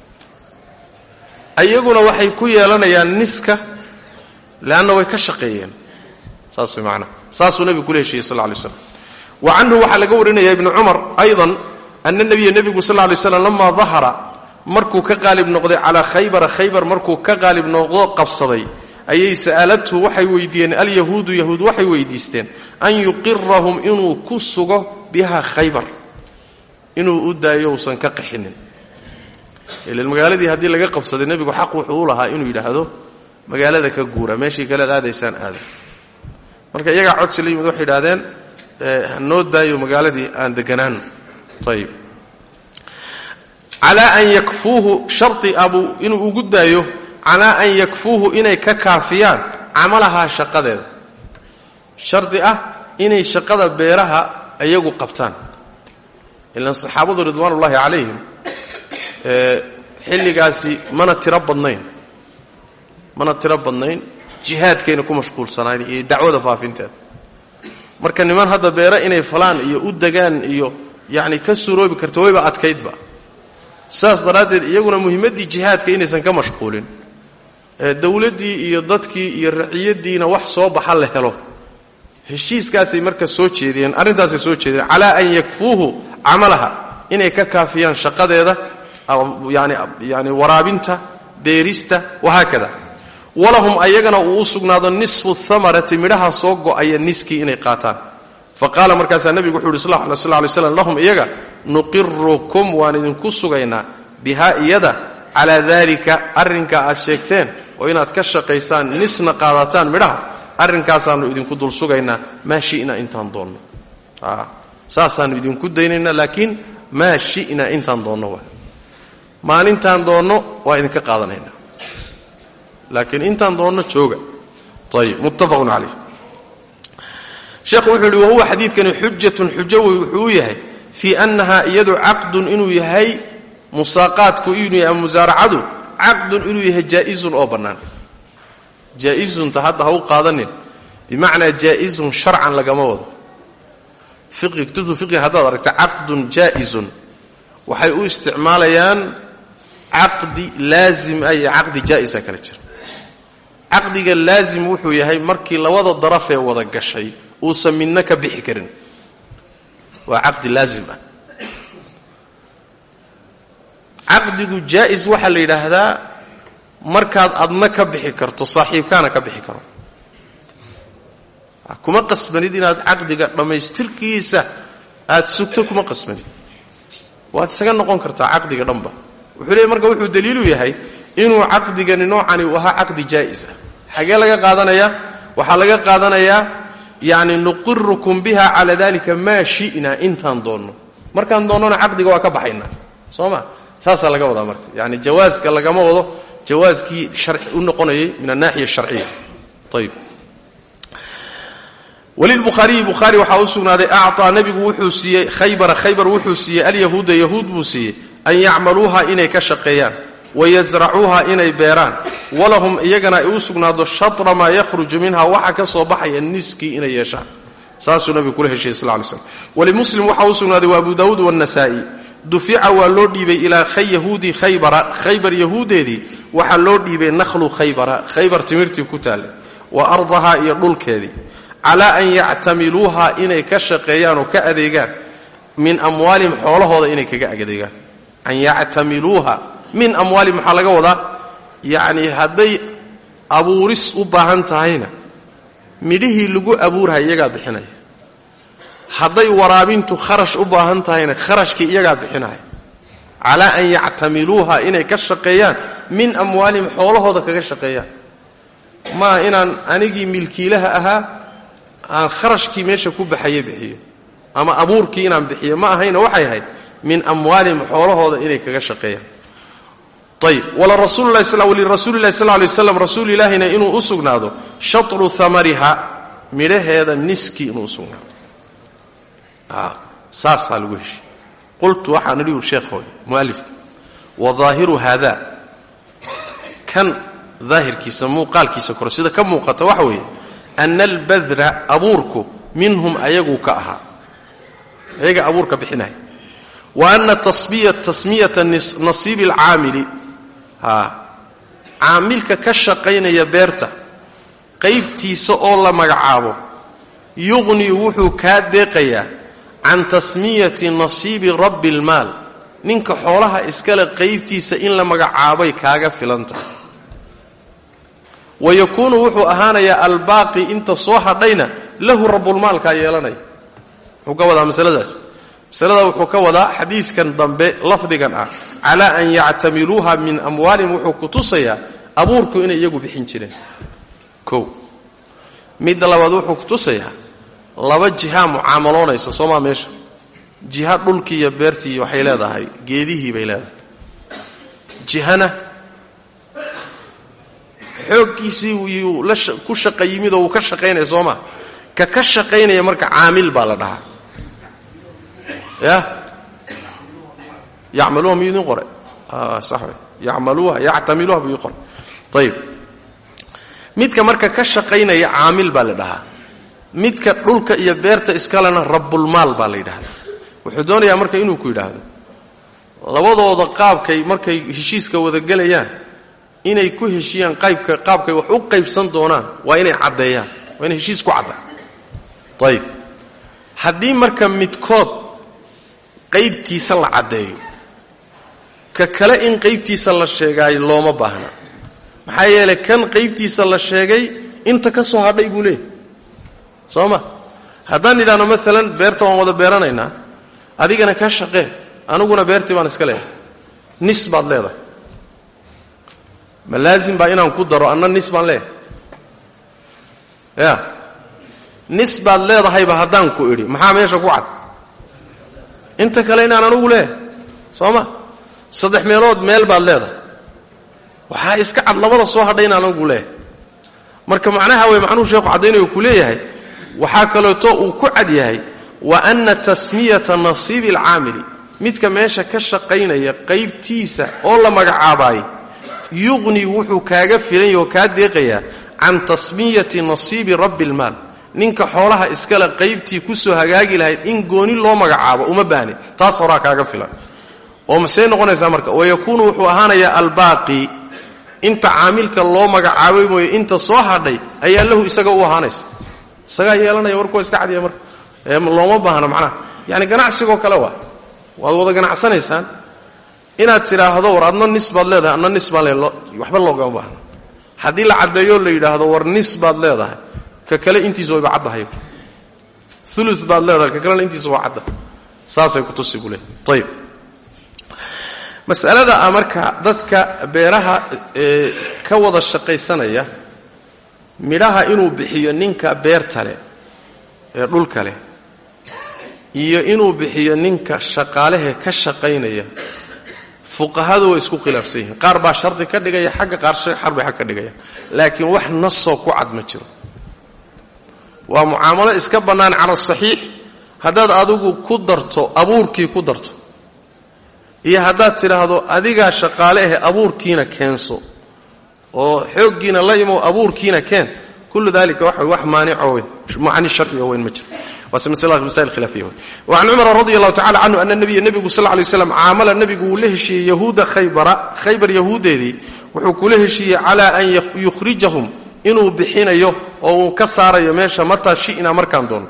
ayaguna waxay ku yeelanayaan niska leanna way ka shaqeeyeen saas way macnaha saasuu nebigu kula heshiiyey sal lla alay slam wa canhu waxaa laga warinaya ibnu cumar aydan ana nebiya nebigu sal lla alay slam lamaa dahara markuu ka qaalib noqday calaa khaybara khaybar markuu ka qaalib noqdo qabsaday ayay sa'aladhu waxay weydiiyeen alyahuudu yahuud waxay weydiisteen an yuqirahum inuu ku sugo biha khaybar inuu u daayo usan ka qaxinin ilan magaaladii haddii laga qabsaday nebigu xaq wuxuu u lahaa inuu yidhaahdo magaalada ka guura meeshii kalead aadaysaan aada marka iyagaa codsi la yimid waxay yidhahdeen hanoo daayo magaaladii aan deganaano ayib calaa an yakfuuhu shari abuu inuu ugu daayo calaa an yakfuuhu inay ka kaafiyaan camalahaa shaqadeeda shardi ah inay shaqada beeraha iyagu qabtaan ilan saxaabadu ridwaanullaahi calayhim xilligaasi mana tiro badnayn mana tiro badnayn jihaadkayna ku mashquulsanayn iyo dacwada faafinteeda marka niman hadda beero inay falaan iyo u degaan iyo yacni ka suroobi karto wayba adkaydba saas daraaddeed iyaguna muhimmaddii jihaadka inaysan ka mashquulin dowladdii iyo dadkii iyo raciyaddiina wax soo baxa la helo heshiiskaasay marka soo jeediyeen arrintaasay soo jeediyeen calaa an yakfuuhu camalaha inay ka kaafiyaan shaqadeeda yani yani waraabinta beerista wahaakada walahum ayagana uu u sugnaado nisfu hamarati midhaha soo go'aya niskii inay qaataan fa qaala markaasaa nebigu wuxuu yidhi sal lay slam lahum iyaga nuqirukum waan idinku sugaynaa bihaa iyada calaa daalika arrinkaa aad sheegteen oo inaad ka shaqaysaan nisna qaadataan midhaha arrinkaasaannu idinku dul sugaynaa maa shina intaan doonno saasaannu idinku daynaynaa laakiin maa shina intaan doonno waa maalintaan doonno waa idinka qaadanaynaa laakiin intaan doonno jooga ayib muttafaqun calayh sheekhu wuxuu yidhi wahuwa xadiidkani xujatun xujo wey wuxuu u yahay fii annahaa iyadu caqdun inuu yahay musaaqaadku inuu yahay ama musaaracadu caqdun inuu yahay jaa'izun oo bannaan jaa-izunta hadda ha u qaadanin bimacnaa jaa-izun sharcan lagama wado fiqi kutubtu fiqi haddaad aragta caqdun jaa'izun waxay u isticmaalayaan caqdi laazim ah iyo caqdi jaa'isa kala jira caqdiga laazim wuxuu yahay markii labada darafee wada gashay uusan midna ka bixi karin waa caqdi laazim ah caqdigu jaa'is waxaa la yidhaahdaa markaad adna ka bixi karto saaxiibkaana ka bixi karo kuma qasbanid inaad caqdiga dhammaystirkiisa aad sugto kuma qasbanid waad isaga noqon kartaa caqdiga dhanba wuxuu leeyay marka wuxuu daliilu yahay inuu caqdigani noocani uu ahaa caqdi jaa'is ah xagee laga qaadanayaa waxaa laga qaadanayaa yacni nuqirukum biha calaa dalika maa shi'na intaan doonno markaan doonnona caqdiga waa ka baxaynaa soo ma saasaa laga wadaa marka yani jawaaska lagama wado jawaaskii sharci u noqonayay min anaaxiya asharciya ayib walilbukhaariyi bukhaari waxaa u sugnaaday acطaa nebigu wuxuu siiyey khaybara khaybar wuxuu siiyey alyahuuda yahuud buu siiyey an yacmaluuha inay ka shaqeeyaan wayasracuuha inay beeraan walahum iyagana ay u sugnaado shatra maa yakhruju minha waxa ka soo baxaya niskii inay yeeshaan saasuu nabigu kula heshiyey sal lay slm walimuslim waxaa u sugnaaday wa abu daawuud wannasaa'i dufica waa loo dhiibay ilaa yahuudi khaybara khaybar yahuudeedii waxaa loo dhiibay nakhlu khaybara khaybar timirtii ku taallay wa ardahaa iyo dhulkeedii calaa an yactamiluuha inay ka shaqeeyaan oo ka adeegaan min amwaalihim xoolahooda inay kaga adeegaan an yactamiluuha min amwaalihim maxaa laga wadaa yacni hadday abuuris u baahan tahayna midhihii lagu abuurha iyagaa bixinaya hadday waraabintu kharash u baahan tahayna kharashkii iyagaa bixinaya calaa an yactamiluuha inay ka shaqeeyaan min amwaalihim xoolahooda kaga shaqeeyaan maa inaan anigii milkiilaha ahaa aan kharashkii meesha ku baxaye bixiyo ama abuurkii inaan bixiyo ma ahayna waxay ahayd min amwaalihim xoolahooda inay kaga shaqeeyaan ayb walirasuulilahi sal lay waslam rasuul ilaahina inuu u sugnaado shatru amariha midhaheeda niskii inuu usugnaado saasaa lagu heshiy qultu waxaan idhi ur sheekhoy mualifka wa daahiru haada kan daahirkiisa muuqaalkiisa kore sida ka muuqata waxa weeye ana albadra abuurku minhum ayaguu ka ahaa ayaga abuurka bixinaya wa ana tasmiyata nasiibi alcaamili caamilka ka shaqaynaya beerta qaybtiisa oo la magacaabo yuqni wuxuu kaa deeqayaa can tasmiyati nasiibi rabbi almaal ninka xoolaha iskale qaybtiisa in la magacaabay kaaga filan tahay wa yakuunu wuxuu ahaanayaa albaaqi inta soo hadhayna lahu rabbulmaalkaa yeelanaya muxuu ka wadaa masaladaas masalada wuxuu ka wadaa xadiiskan dambe lafdigan ah calaa an yactamiluuha min amwaalihim wuxuu ku tusayaa abuurku inay iyagu bixin jireen kow midda labaad wuxuu ku tusayaa laba jihaa mucaamaloonaysa soomaa meesha jiha dhulkii iyo beertii waxay leedahay geedihii bay leedahay jihana xooggiisii yuu la ku shaqa yimid oo wuu ka shaqaynaya soo maa ka ka shaqaynaya marka caamil baa la dhahaa ya yacmaluuha miyuu idin qoray sax wey yacmaluuha yactamiluuha buu ii qoray ayib midka marka ka shaqaynaya caamil baa la dhahaa midka dhulka iyo beerta iskalena rabbulmaal baa la yidhahdaa wuxuu doonayaa marka inuu ku yidhaahdo labadooda qaabkay markay heshiiska wadagelayaan inay ku heshiyaan qaybka qaabkay wax u qaybsan doonaan waa inay caddeeyaan waa inay heshiis ku cadda ayib haddii marka midkood qaybtiisa la caddeeyo ka kale in qaybtiisa la sheegaayo looma baahna maxaa yeelay kan qaybtiisa la sheegay inta ka soo hadhay buu leeyahy soo ma haddaan idhaahno maalan beerta waan wada beeranaynaa adigana ka shaqee aniguna beertii baan iska leedahay nis baad leedahay ma laazim baa inaan ku daro anna nis baan leeyahay ya nis baad leedahayba haddaan ku idhi maxaa meesha ku cad inta kale inaan anugu leeyahay soo ma saddex meelood meel baad leedahay waxaa iska cad labada soo hadhay inaan anugu leeyahay marka macnaha wey macnuhu sheekhu caddaynayo ku leeyahay waxaa kaleeto uu ku cad yahay wa ana tasmiyata nasiibi alcaamili midka meesha ka shaqaynaya qaybtiisa oo la magacaabaayay yuqni wuxuu kaaga filanya oo kaa deeqayaa can tasmiyati nasiibi rabbi almaal ninka xoolaha iskale qaybtii kusoo hagaagi lahayd in gooni loo magacaabo uma baahnin taas horaa kaaga filan oo masey noqonaysaa marka wayakuunu wuxuu ahaanayaa albaaqi inta caamilka loo magacaabay mooye inta soo hadhay ayaa lahu isaga u ahaanaysa isagaa yeelanaya warkuwa iska cadiya marka looma baahna macnaha yani ganacsigoo kale waa waad wada ganacsanaysaan inaad tidhaahdo war adna nis baad leedahay adna nis baan leedahay waxba loogama baahna haddii la caddeeyo la yidhaahdo war nis baad leedahay ka kale intiisa wayba caddahay ulu baad leedahay ka kalena intiisa waa cadda saasay ku tusi buu leey ayib masalada a marka dadka beeraha ee ka wada shaqaysanaya midhaha inuu bixiyo ninka beerta leh ee dhulka leh iyo inuu bixiyo ninka shaqaalehe ka shaqaynaya fuqahadu way isku khilaafsan yihiin qaar baa shardi ka dhigaya xagga qaar xar bay xag ka dhigaya laakiin wax nasoo ku cad ma jiro waa mucaamalo iska bannaan cala saxiix haddaad adigu ku darto abuurkii ku darto iyo haddaad tidhaahdo adigaa shaqaale ahe abuurkiina keenso oo xooggiina la imow abuurkiina keen kullu dalika waxa wax maanico weyn macni sharciga weyn ma jiro waase masail khilaafiya wey wacan cumara radi allahu tacala canhu ana nabiya nebigu sal ly slam caamala nebigu wuu la heshiiyey yahuuda khaybara khaybar yahuuddeedii wuxuu kula heshiiyey calaa an yukhrijahum inuu bixinayo oo uu ka saarayo meesha mataa shi'naa markaan doono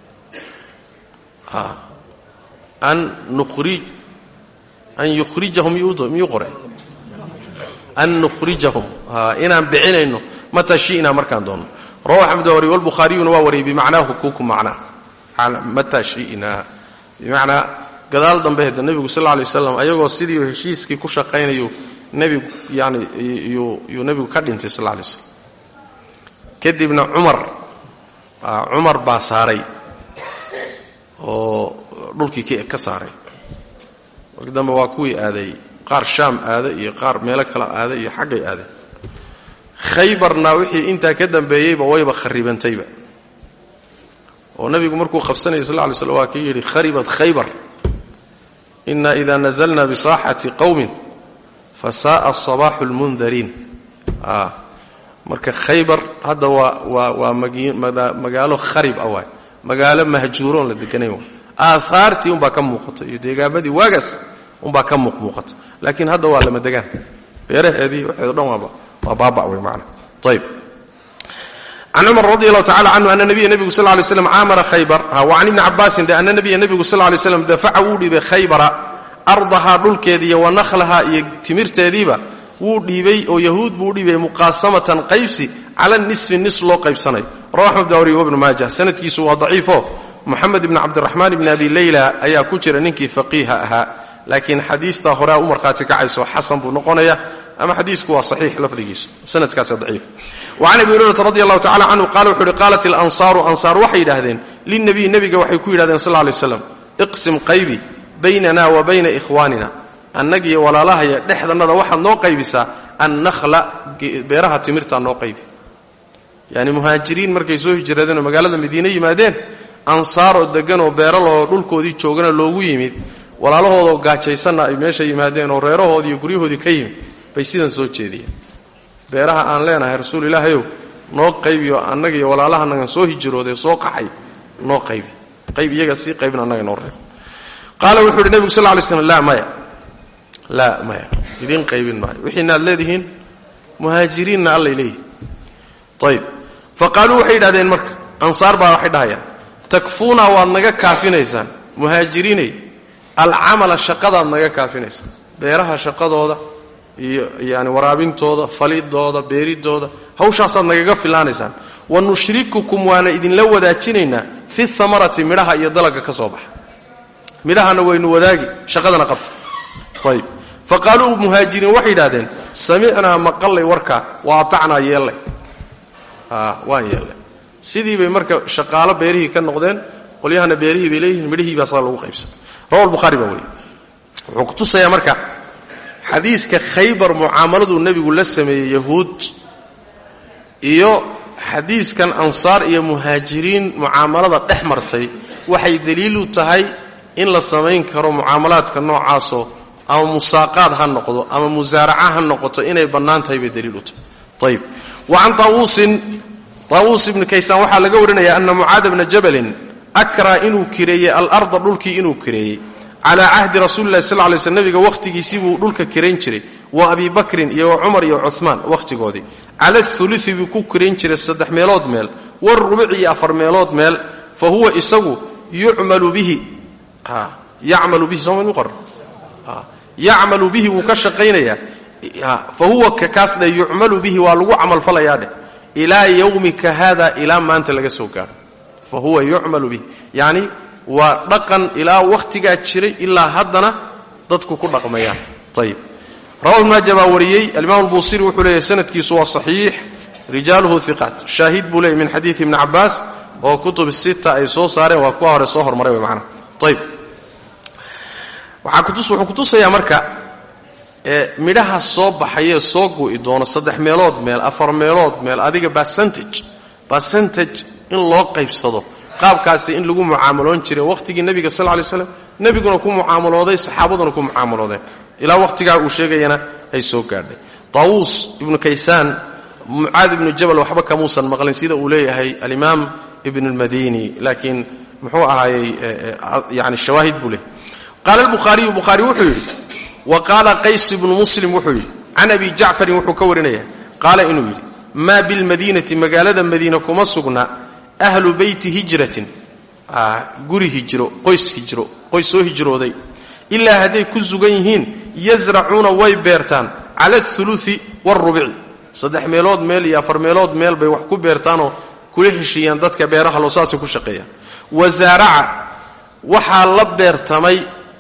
an nuhrij an yukhrijahum miyuu qore an nukhrijahum inaan bixinayno mataa shi'naa markaan doono rawahu axmed waa wariy walbukhaariyuna waa wariyay bimacnaahu kuku macnaa mataa shi'naa bimacnaa gadaal dambe heda nebigu sal lla lay waslam ayagoo sidii heshiiskii ku shaqaynayu nebigu yani yuu nebigu ka dhintay sal lla lay slam kadibna cumar cumar baa saaray oo dhulkii ka saaray marki dambe waa kuwii aaday qaar shaam aada iyo qaar meelo kale aada iyo xaggay aaday khaybarna wixii intaa ka dambeeyeyba wayba kharibantayba oo nebigu markuu qabsanayay sal ly slm waa kii yidhi kharibat khaybar ina ida nazalna bisaaxati qowmin fasa'a sabaaxu lmundariin marka khaybar hadda waa waa waa magaalo kharib ah waay magaalo mahjuuroon la deganayn waay aahaartii umbaa ka muuqata iyo deegaamadii waagaas umbaa ka muuqmuuqata laakiin hadda waa lama degaan beeraheedii waxeedo dhan waaba waa baaba wey maana ayb can cumar radi allahu tacala canhu ana nabiya nebigu sal lay slam caamara khaybar wa can ibni cabaasin de ana nabiya nebigu sal lay slam dafaca wuu dhiibay khaybara ardahaa dhulkeediiyo wa nakhlahaa iyo timirteediiba wuu dhiibay oo yahuud buu dhiibay muqaasamatan qaybsi cala nisfi nis loo qaybsanayo rawa axmed dawri wabnu maajah sanadkiisu waa daciifo moxamed ibni cabdiraxmaan ibni abi leyla ayaa ku jira ninkii faqiiha ahaa laakiin xadiistaa horea u markhaati kacayso xasan buu noqonaya ama xadiisku waa saxiix lafdigiisu sanadkaasa daciif wa can abi hurayrata radi allahu tacala canhu qaala wuxu uhi qaalat ilansaaru ansaar waxay yidhaahdeen lilnabiy nebiga waxay ku yidhahdeen sal lla lay slam iqsim qaybi baynana wa bayna ikhwaanina annagiyo walaalahaya dhexdannada waxaad noo qaybisaa annahla beeraha timirtaa noo qaybi yani muhaajiriin markay soo hijradeen oo magaalada madiine yimaadeen ansaaroo deganoo beeralahoo dhulkoodii joogana loogu yimid walaalahoodoo gaajaysanna ay meesha yimaadeen oo reerahoodii iyo guryahoodii ka yimid bay sidan soo jeediyeen beeraha aan leenahay rasuul ilaahayow noo qaybiyo annagiyo walaalahanagan soo hijroodee soo qaxay noo qaybi qayb iyaga sii qaybin annaga noo reeb qaala wuxuu uhi nebigu sal ly slm laa maya laa maya idiin qaybin maayo wixiina aad leedihiin muhaajiriinna allay leeyihin ayb fa qaaluu waxay yidhahdeen marka ansaar baa waxay dhahayaan takfuuna waad naga kaafinaysaan muhaajiriinay alcamala shaqadaad naga kaafinaysaan beeraha shaqadooda iyo yani waraabintooda falidooda beeridooda hawshaasaad nagaga filaanaysaan wa nushrikukum waana idinla wadaajinaynaa fi hamarati midhaha iyo dalagga ka soo baxa midhahana waynu wadaagi shaqadana qabta ayb fa qaaluu muhaajiriin waxay yidhahdeen samicnaa maqallay warkaa wa atacnaa yeellay waan yeellay sidii bay marka shaqaalo beerihii ka noqdeen qolyahana beerihii bay leeyihiin midhihii baa saa lagu qaybsan rawa lbukhaari baa wariye wuxuu ku tusayaa marka xadiiska khaybar mucaamaladuu nebigu la sameeyey yahuud iyo xadiiskan ansaar iyo muhaajiriin mucaamalada dhex martay waxay daliilu tahay in la samayn karo mucaamalaadka noocaasoo ama musaaqaad ha noqdo ama musaaraca ha noqoto inay bannaan tahay bay daliil u tahay ayb wa can taawuusin taawuus ibni kaysaan waxaa laga warinaya ana mucaada bna jabalin akraa inuu kireeyey alarda dhulkii inuu kireeyey calaa cahdi rasuulilahi sal lay sl nabiga wakhtigiisii buu dhulka kirayn jiray wa abi bakrin iyo wa cumar iyo cumaan wakhtigoodii cala ului buu ku kirayn jiray saddex meelood meel warubuci iyo afar meelood meel fa huwa isagu yucmalu bihi yacmalu bihi sooma qor yacmalu bihi wuu ka shaqaynayaa fa huwa kaas dhe yucmalu bihi waa lagu camalfalayaa dheh ilaa yowmika hada ilaa maanta laga soo gaaro fa huwa yucmalu bihi yacni waa dhaqan ilaa wakhtigaa jiray ilaa haddana dadku ku dhaqmayaan ayib rawahu maaja baa wariyey alimaam albuusiri wuxuu leeyahy sanadkiisu waa saxiix rijaaluhu hiqaat shaahid buu leeyay min xadiidi ibni cabaas oo kutub sita ay soo saareen waa kuwa hore soo hormaray wey macnaha ayib wuxuu kutusayaa marka midhaha soo baxayee soo gu'i doono saddex meelood meel afar meelood meel adiga bacentage bacentage in loo qaybsado qaabkaasi in lagu mucaamaloon jiray wakhtigii nebiga sal lay slam nebiguna ku mucaamalooday saxaabaduna ku mucaamaloodeen ilaa wakhtigaa uu sheegayana ay soo gaadhay taawuus ibnu kaysaan mucaad ibnu jabal waxba kamuusan maqlin sida uu leeyahay alimaam ibn اlmadini laakiin muxuu ahaayey yani shawaahid buu leeyahy qaala albukhaariyu bukhaari wuxuu yidhi wa qaala qays ibnu muslim wuxuu yidhi can abi jacfarin wuxuu ka warinaya qaala inuu yidhi maa bilmadiinati magaalada madiina kuma sugna ahlu beyti hijratin guri hijro qoys hijro qoys soo hijrooday ilaa hadday ku sugan yihiin yasracuuna way beertaan cala athuluthi waarubici saddex meelood meel iyo afar meelood meel bay wax ku beertaanoo kula heshiiyaan dadka beeraha loo saasay ku shaqeeyaan wasaaraca waxaa la beertamay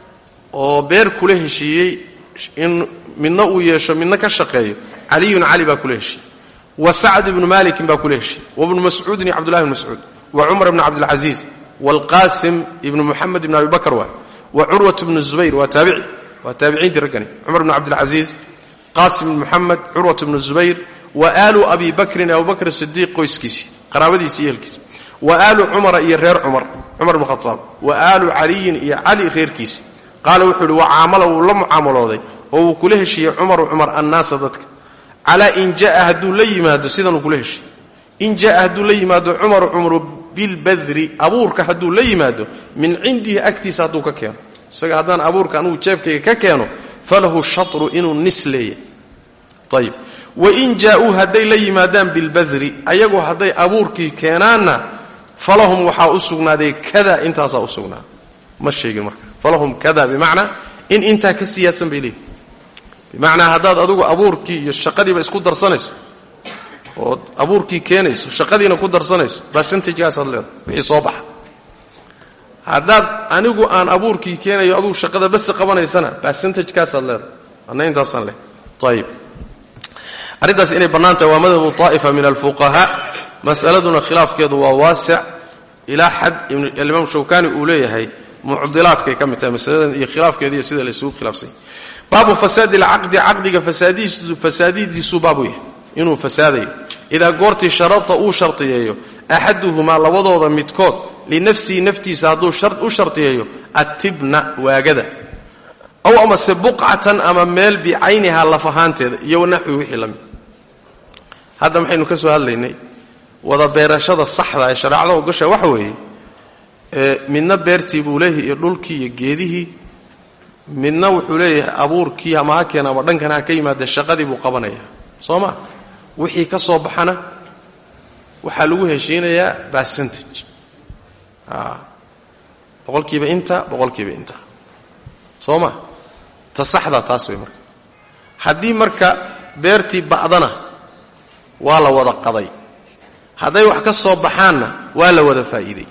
oo beer kula heshiiyey in midna uu yeesho midna ka shaqeeyo caliyun cali baa kula heshiiyey wa sacd ibnu malikin baa kula heshiiyey wabnu mascuudin iyo cbdullahi bn mascuud wa cumar ibn cabdilcasiis waalqaasim ibnu muxamed ibn abi bakar waa wa curwat bnu zubayr waa taabici waa taabiciintii raggani cumar ibn cabdilcasiis qaasim ibn muxamed curwat bnu zubayr wa aalu abi bakrin abubakr sidiiq qoyskiisii qaraabadiisi iyo ehelkiisi wa aalu cumara iyo reer cumar cumar bn khaaab wa aalu caliyin iyo cali reerkiisi qaala wuxuu ihi wacaamala wuu la mucaamalooday oo wuu kula heshiiyey cumaru cumar annaasa dadka calaa in jaa hadduu la yimaado sidanuu kula heshiiy in jaa hadduu la yimaado cumaru cumru bilbadri abuurka hadduu la yimaado min cindihi agtiisa hadduu ka keeno isaga haddaan abuurka anugu jeebkayga ka keeno falahu shatru inuu nis leeyahy ayib wain jaa-uu hadday la yimaadaan bilbadri ayagu hadday abuurkii keenaanna falahum waxaa u sugnaaday kada intaasaa u sugnaaday ma sheegin marka falahum kada bimacnaa in intaa ka siyaadsan bay leeyihin bimacnaa haddaad adugu abuurkii iyo shaqadiiba isku darsanayso ood abuurkii keenayso shaqadiina ku darsanayso basentajkaasaad leedahay wixii soo baxa haddaad anigu aan abuurkii keenayo adugu shaqada base qabanaysana basentajkaasaad leedahay anna intaasaan leh ayib arrintaas inay bannaan tahay waa madhabu طaa'ifa min alfuqahaa mas'aladuna khilaafkeedu waa waasic ilaa xad alimaam shawkani uu leeyahay mucdilaadkay ka mid tahay masaladan iyo khilaafkeeda iyo sida laysugu khilaafsanya baabu fasaadi alcaqdi caqdiga fasaadidiisuu baabu yahay inuu fasaadayo idaa goortii sharata uu shartiyeeyo axaduhumaa labadooda midkood linafsihi naftiisa hadduu u shartiyeeyo attibna waagada aw amase buqcatan ama meel bicaynihaa laf ahaanteeda iyo wanaxwi wixii la mid hadda maxaynu ka soo hadlaynay wada beerashada saxda ee shareecada ogasha waxa weeye midna beertii buu leeyahay iyo dhulkii iyo geedihii midna wuxuu leeyahay abuurkii ama ha keena ama dhankan ha ka yimaada shaqadii buu qabanaya soo ma wixii ka soo baxana waxaa lagu heshiinayaa percentage boqolkiiba inta boqolkiiba inta soo ma ta saxdaa taas wey marka haddii marka beertii ba'dana waa la wada qaday hadday wax ka soo baxaanna waa la wada faa'iiday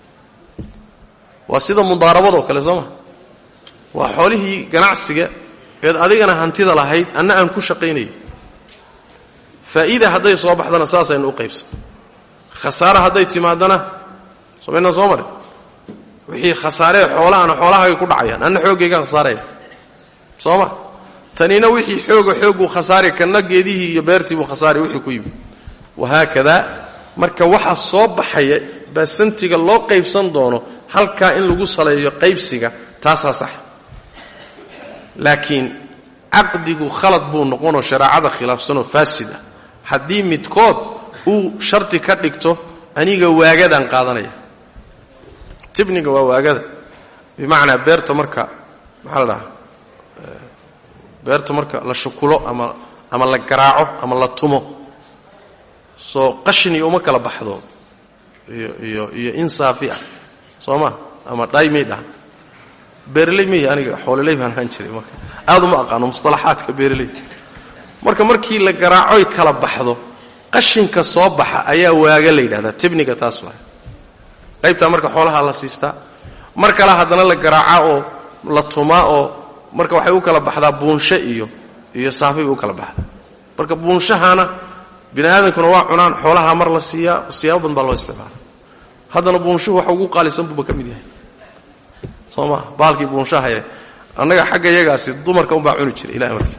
waa sida mudaarabadoo kale soo ma waa xoolihii ganacsiga eed adigana hantida lahayd anna aan ku shaqaynayay faa'iida hadday soo baxdana saasaynu u qaybsan khasaare hadday timaadana somaynaan soo marin wixii khasaaree xoolahana xoolahagay ku dhacayaan anna xooggaygaan khasaaraya soo ma tanina wixii xooga xoogguu khasaari kanna geedihii iyo beertii buu khasaari wixii ku yimid wahaakadaa marka waxa soo baxaya baasantiga loo qaybsan doono halkaa in lagu saleeyo qaybsiga taasaa sax laakiin caqdigu khalad buu noqonoo shareecada khilaafsanoo faasid ah haddii midkood uu sharti ka dhigto aniga waagadaan qaadanaya tibniga waa waagada bimacnaa beerta marka maxaa la dhahaa beerta marka la shukulo ama ama la garaaco ama la tumo soo qashin iyo uma kala baxdo iyo iyo iyo insaafi ah soo ma ama dhaymay dhahan beeraley mey aniga xoololey baan ahaan jiray marka aad uma aqaano musطalaxaadka beeraley marka markii la garaacoy kala baxdo qashinka soo baxa ayaa waaga la yidhahdaa tibniga taas waay qaybtaa marka xoolaha la siistaa mar kale haddana la garaaca oo la tumaa oo marka waxay u kala baxdaa buunsho iyo iyo saafay u kala baxdaa marka buunshahana bini aadamkuna waa cunaan xoolaha mar la siiyaa siyaabo badan baa loo isticmaala haddana buunshuhu waxa ugu qaalisan buuba ka mid yahay soo maa baalkii buunshahaye annaga xagga yagaasi dumarka unbaa cuni jiray ilahi markii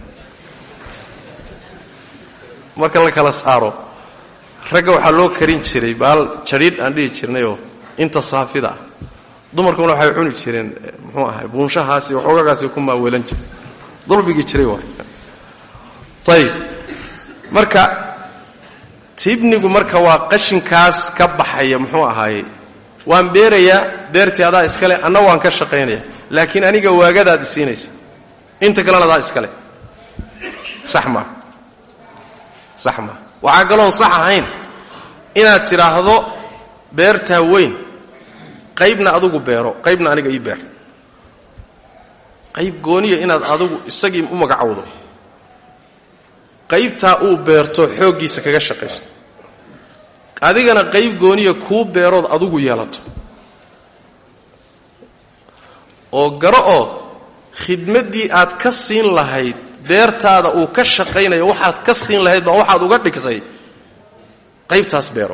marka la kala saaro ragga waxaa loo karin jiray baal jadhiidh aan dhihi jirnayoo inta saafida ah dumarkuna waxay cuni jireen muxuu ahay buunshahaasi waxoogagaasi ku maaweelan jiray dulbigii jiray waay ayib marka tibnigu marka waa qashinkaas ka baxaya muxuu ahaaye waan beerayaa beertii adaa iskale anna waan ka shaqaynaya laakiin aniga waagadaad isiinaysa inta kalena adaa iskale sax maa sax maa waxaa kaloon sax ahayn inaad tidhaahdo beertaa weyn qaybna adigu beero qaybna aniga ii beer qayb gooniya inaad adigu isagii u magacowdo qaybtaa uu beerto xooggiisa kaga shaqaysto adigana qayb gooniya kuu beerood adigu yeelato oo garo oo khidmaddii aad ka siin lahayd beertaada uu ka shaqaynayo waxaad ka siin lahayd baa waxaad uga dhigtay qaybtaas beero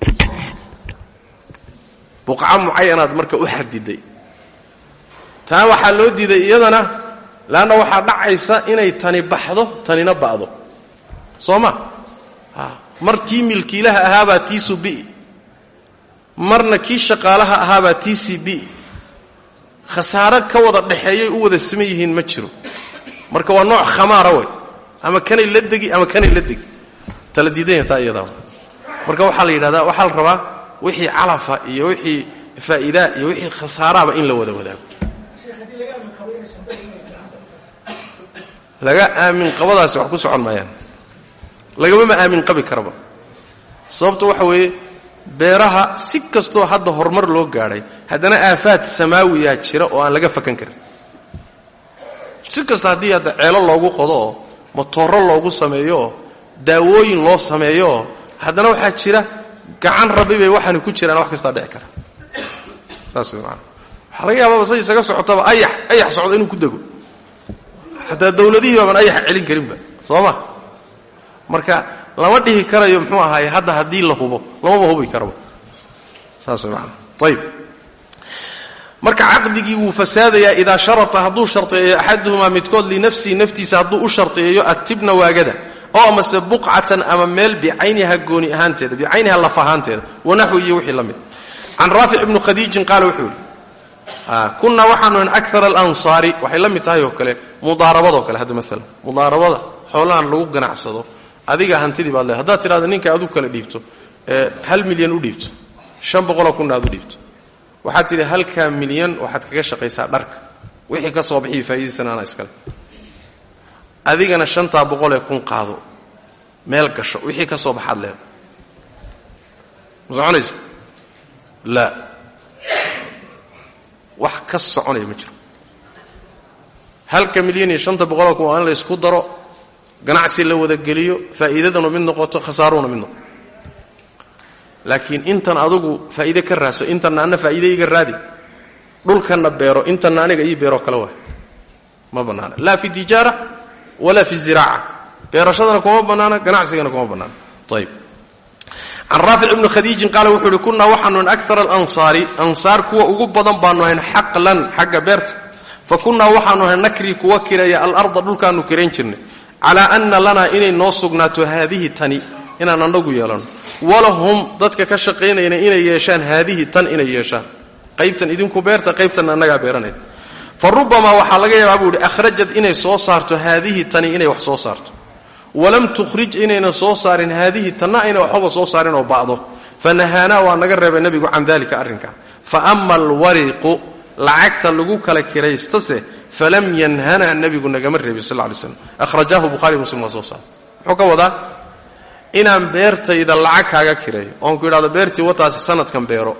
buqca mucayanaad marka u xadiday taa waxaa loo diiday iyadana leanna waxaa dhacaysa inay tani baxdo tanina ba'do soo ma mar kii milkiilaha ahaabaa tiisu bi'i marna kii shaqaalaha ahaabaa tiisii bi'i khasaaro ka wada dhexeeyay u wada siman yihiin ma jiro marka waa nooc khamaara wey ama kanay la degi ama kanay la degi tala diidanya taa iyadaa marka waxaa la yidhahdaa waxaa la rabaa wixii calafa iyo wixii faa'iidaa iyo wixii khasaaraaba in la wada wadaago laga aamin qabadaasi wax ku socon maayaan lagamama aamin qabi karaba sababta waxa weeye beeraha si kastoo hadda horumar loo gaadhay haddana aafaad samaawiyaa jira oo aan laga fakan karin si kasta haddii hadda ceelo loogu qodo oo motooro loogu sameeyo oo daawooyin loo sameeyo oo haddana waxaa jira gacan rabbi bay waxaani ku jiraan wax kastaa dhici kara saas way maana waxaa laga yaababa say isaga socotaba ayax ayax socdo inuu ku dego xataa dawladihii baaban ayaxa celin karinba soo ma marka lama dhihi karayo muxuu ahaaye hadda haddii la hubo lamaba hubi karaba saas way maana ayib marka caqdigii wuu fasaadayaa idaa sharata hadduu sharteeyo axaduhumaa midkood linafsihi naftiisa hadduu u sharteeyo attibna waagada oo amase buqcatan ama meel bicayniha gooni ahaanteeda bicayniha laf ahaanteeda wanaxwi iyo wixii la mid can raafic ibnu khadiijin qaala wuxuu yidhi kunnaa waxaanu an akar alansaari waxay la mid tahay oo kale mudaarabadoo kale hadda maalan mudaarabada xoolahan lagu ganacsado adiga hantidii baad le haddaad tidhahda ninka aad u kala dhiibto hal milyan u dhiibto shan boqoloo kunna aad u dhiibto waxaad tidhi halkaa milyan waxaad kaga shaqaysaa dharka wixii ka soo bixiyo faa'iidaysan anaa iskale adigana shantaa boqolee kun qaado meel gasho wixii ka soo baxaad leeda ma soconaysa laa wax ka soconaya ma jiro halka milyan iyo shanta boqoloo kun waa in la isku daro ganacsi la wadageliyo faa'iidadanu mid noqoto khasaaruhuna mid noqoto laakiin intan adugu faa'iide ka raaso intanna anna faa'iide iga raadi dhulkanna beero intanna aniga ii beeroo kale waay ma bannaana laa fi tijaara walaa fi ziraaca beerashadana kuma bannaana ganacsigana kuma bannaana ayib can raafic ibni khadiijin qaala wuxuu uhi kunnaa waxaanu an akara alansaari ansaar kuwa ugu badan baanu ahayn xaqlan xagga beerta fa kunnaa waxaanu ahayn nakrii kuwa kireeya alarda dhulkaanu kirayn jirnay calaa anna lanaa inay noo sugnaato haadihi tani inaan annagu yeelanno walahum dadka ka shaqaynayna inay yeeshaan haadihi tan inay yeeshaan qaybtan idinku beerta qaybtanna annagaa beeranayna fa rubamaa waxaa laga yaabaa buu ihi akhrajad inay soo saarto haadihi tani inay wax soo saarto walam tukhrij inayna soo saarin haadihi tanna ayna waxbaba soo saarin oo ba'do fa nahaanaa waa naga reebay nebigu can dalika arrinkaa fa ama alwariqu lacagta lagu kala kiraystase falam yanhanaa nebigu nagama reebin sal lay slam akhrajaahu buhari muslim waa soo saara muxuu ka wadaa inaan beertayda lacag kaaga kireeyo oon ku idhahdo beertii wataasi sanadkan beero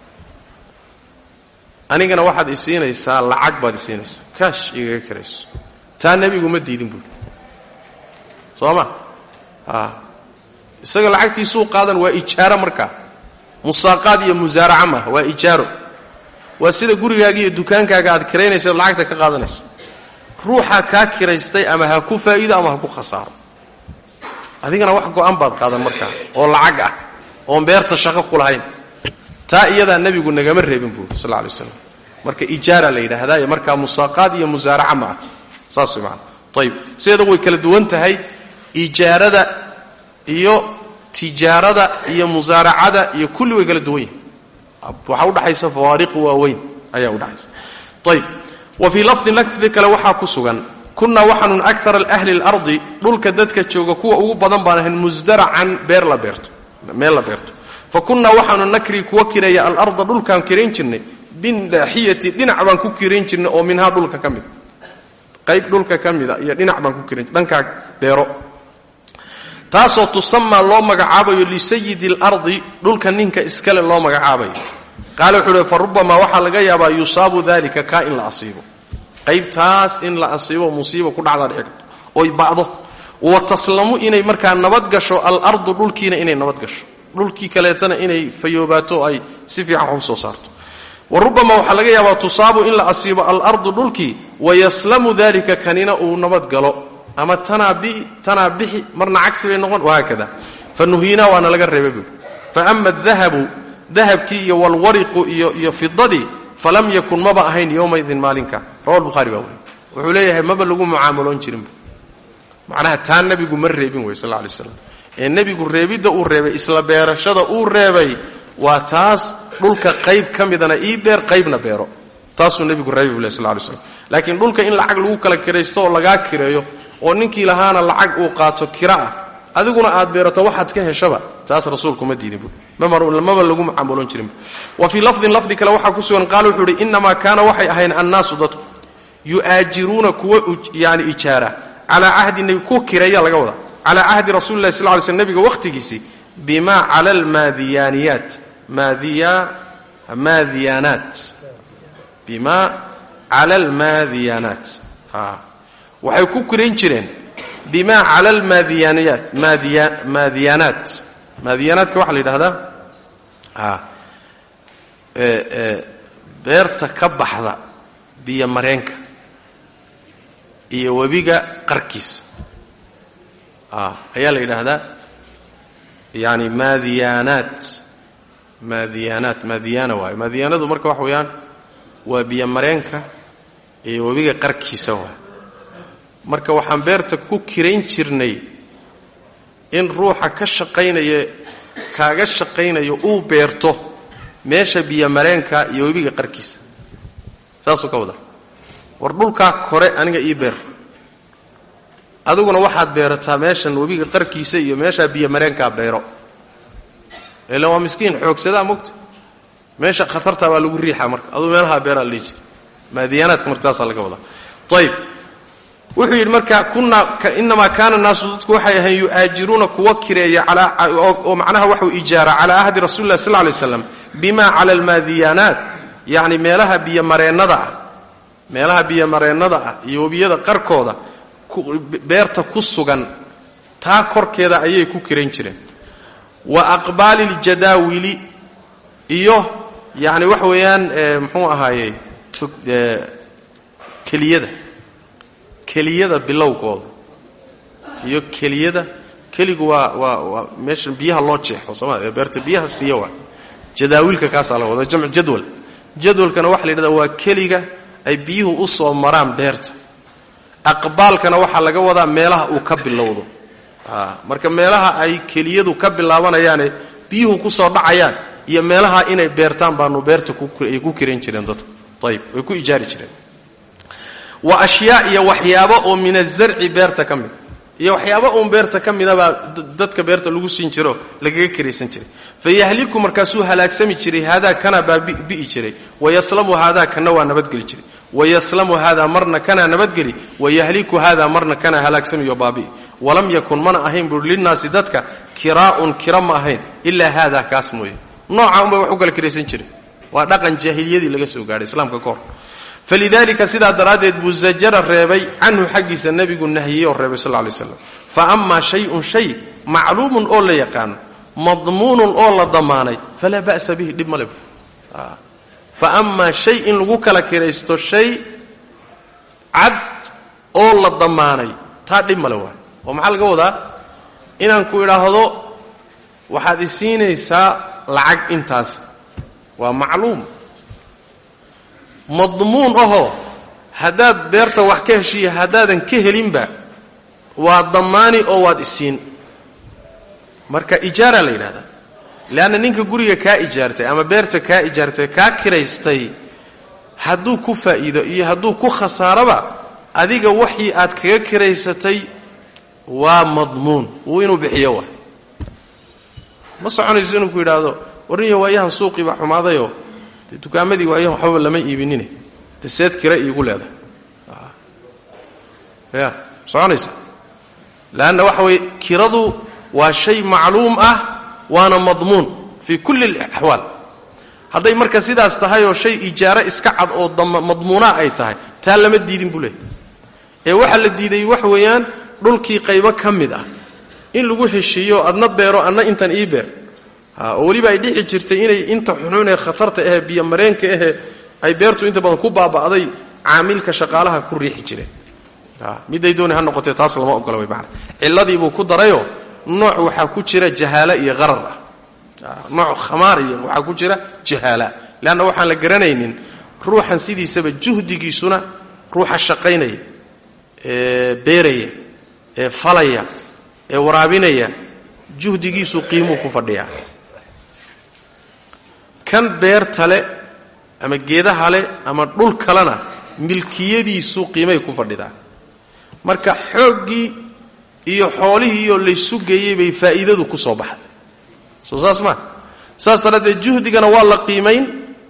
anigana waxaad isiinaysaa lacag baad isiinaysaa kaash igaga kirayso taa nebigu ma diidin buui soo ma a isaga lacagtiisuu qaadan waa ijaaro markaa musaaqaad iyo musaaraca maaha waa ijaaro waa sida gurigaaga iyo dukaankaaga aad kiraynaysa lacagta ka qaadanayso ruuxa kaa kiraystay ama ha ku faa'iido ama ha ku khasaaro adigana wax go'an baad qaadan markaa oo lacag ah oon beerta shaqo ku lahayn taa iyadaa nebigu nagama reebin buuri sal lla lay slam marka ijaara la yidhaahdaa markaa musaaqaad iyo musaaraca ma ah saas way maana ayib sideeda way kala duwan tahay ijaarada iyo tijaarada iyo musaaracada iyo kulli way kala duwan yihin waxaa udhaxaysa fawaariqu waaweyn ayaa udhaxaysa ayib wa fii lafdin lafdi kale waxaa ku sugan kunnaa waxaanun akara ahli اlardi dhulka dadka jooga kuwa ugu badan baan ahayn musdaracan beer la beerto meel la beerto fa kunnaa waxaanu nakri kuwa kireeya alarda dhulkaan kirayn jirnay binaaxiyati dhinac baan ku kirayn jirnay oo minhaa dhulka ka mid qayb dhulka ka mida iyo dhinac baan ku kirayn dhankaa beero taasoo tusamaa loo magacaabayo lisayidi alardi dhulka ninka iskale loo magacaabayo qaale wuxuu uhi fa rubamaa waxaa laga yaabaa yusaabu dalika kaa in la asiibo qaybtaas in la asiibo musiiba ku dhacdaa dhici karto oy ba'do wa taslamu inay markaa nabad gasho alardu dhulkiina inay nabad gasho dhulkii kaleetana inay fayoobaato ay si fiican wax u soo saarto wa rubamaa waxaa laga yaabaa tusaabu in la asiibo alardu dhulkii wayaslamu dalika kanina uu nabad galo ama tanaa bii tanaa bixi marna cagsi bay noqon wahaakada fa nuhiinaa waana laga reebay buui fa ama adahabu dahabkii iyo walwariqu iyo iyo fidadii falam yakun maba ahayn yowmaidin maalinka rawa buhaari baa weriy wuxuu leeyahay maba lagu mucaamaloon jirinba macnaha taa nebigu ma reebin wey sal lay slam ee nebigu reebidda uu reebay isla beerashada uu reebay waa taas dhulka qayb ka midana ii beer qaybna beero taasuu nebigu reebay bu leh sal lay slam laakiin dhulka in lacag lagu kala kiraysto oo lagaa kireeyo oo ninkii lahaana lacag uu qaato kira ah adiguna aad beerato waxaad ka heshaba taas rasuulku ma diidin bu maba lagu mucaamaloon jirinba wa fii lafdin lafdi kale waxaa ku sugan qaala wuxuu ihi inamaa kaana waxay ahayn annaasu dadku yu'aajiruuna kuwa yani ijaara calaa cahdi nebi ku kireeya laga wadaa calaa cahdi rasuli lahi sl ly sl nebiga wakhtigiisii bima cala almaadiyaaniyaat maadiya maadiyaanaat bima cala almaadiyaanaat waxay ku kirayn jireen bima cala almaadiyaaniyaat maadiya maadiyaanaat maadiyaanaadka waxaa la yidhahdaa beerta ka baxda biyo mareenka iyo webiga qarkiisa ayaa la yidhaahdaa yani maadiyaanaat maadiyaanaat maadiyaana waayo maadiyaanadu marka waxa weeyaan waa biyo mareenka iyo webiga qarkiisa waay marka waxaan beerta ku kirayn jirnay in ruuxa ka shaqaynaya kaaga shaqaynayo uu beerto meesha biyo mareenka iyo webiga qarkiisa saasuu ka wada war dhulkaa kore aniga ii beer adiguna waxaad beerataa meeshan webiga qarkiisa iyo meeshaa biyo mareenkaa beero ila waa miskiin xoogsadaa mogta meesha khatartaa baa lagu riixaa marka aduu meelahaa beeraa la dhihi jira maadiyaanaadka marka taasaa laga wadaa ayb wuxuu yidhi marka kunaa inamaa kaana naasu dadku waxay ahayn yu'aajiruuna kuwa kireeya oo macnaha waxuu ijaara calaa ahdi rasuli lah sal lay slam bima cala almaadiyaanaat yacni meelaha biyomareennada ah meelaha biyomareennada ah iyo webiyada qarkooda beerta ku sugan taa korkeeda ayay ku kirayn jireen wa aqbaali ljadaawili iyo yacni waxa weeyaan muxuu ahaayey keliyada keliyada bilowgooda iyo keliyada keligu waa waa waa meesha biyaha loo jeexo sooma ee beerta biyaha siiya waa jadaawiilka kaasaa la wada jamcu jadwal jadwalkana waxa la yidhahdaa waa keliga ay biyuhu u soo maraan beerta aqbaalkana waxaa laga wadaa meelaha uu ka bilowdo marka meelaha ay keliyadu ka bilaabanayaane biyuhu ku soo dhacayaan iyo meelaha inay beertaan baanu beerta ay ku kiran jireen dadku ayib way ku ijaari jireen wa ashyaa iyo waxyaabo oo min azarci beerta ka mid iyo waxyaabo uun beerta ka midabaa dadka beerta lagu siin jiro lagaga kiraysan jiray fayahliku markaasuu halaagsami jiray haadaa kana baa bi'i jiray wayaslamu haadaa kana waa nabadgeli jiray wayaslamu haadaa marna kanaa nabadgeli wayahliku haadaa marna kanaa halaagsamiyo baabi'i walam yakun mana ahayn buui linnaasi dadka kiraa'un kira ma ahayn ilaa haadaa kaas mooye nooca unbay wax u kala kiraysan jiray waa dhaqan jaahiliyadii laga soo gaadhay islaamka ka hor falidalika sidaa daraaddeed buu zajara reebay canhu xaggiisa nebigu nahiyey oo reebay sal lay slam fa amaa shayun shay macluumun oo la yaqaano madmuunun oo la damaanay falaa ba'sa bihi dhib male fa amaa shay in lagu kala kiraysto shay cad oo la damaanay taa dhib male waay oo maxaa laga wadaa inaan ku idhaahdo waxaad isiinaysaa lacag intaas waa macluum madmuun ahoo haddaad beerta wax ka heshiiya haddaadan ka helinba waa damaani oo waad isiin marka ijaara la yidhahdaa leanna ninka guriga kaa ijaartay ama beerta kaa ijaartay kaa kiraystay hadduu ku faa'iido iyo hadduu ku khasaaraba adiga waxii aad kaga kiraysatay waa madmuun wuu inuu bixiyo wa ma soconayso inuu ku yidhaahdo warniyo waayahan suuqii baa xumaadayoo de dukaamadii waayahan waxbaba lama iibinine de seed kira iigu leedahay ya soconaysa leanna waxa weye kiradu waa shay macluum ah waana madmuun fii kulli alaxwaal hadday marka sidaas tahay oo shay ijaaro iska cad oo madmuunaa ay tahay taa lama diidin buu leehay ee waxaa la diiday wax weeyaan dhulkii qaybo ka mid ah in lagu heshiiyo adna beero adna intan ii beer oo weliba ay dhici jirtay inay inta xunuun ee khatarta ahee biyomareenka ahee ay beertu inta badan ku baaba'day caamilka shaqaalaha ku riixi jireen miday dooni ha noqotee taas lama ogola way maana cilladiibuu ku darayoo nooc waxaa ku jira jahaala iyo qarar ah nooc khamaar iyo waxaa ku jira jahaala leanna waxaan la garanaynin ruuxan sidiisaba juhdigiisuna ruuxa shaqaynaya ee beeraya ee falaya ee waraabinaya juhdigiisu qiimuu ku fadhiyaa kan beerta le ama geedaha le ama dhul kalena milkiyadiisu qiimay ku fadhidaa marka xooggii iyo xoolihiioo laysu geeyey bay faa'iidadu ku soo baxday soo saas maa saas daraaddeed juhdigana waa la qiimayn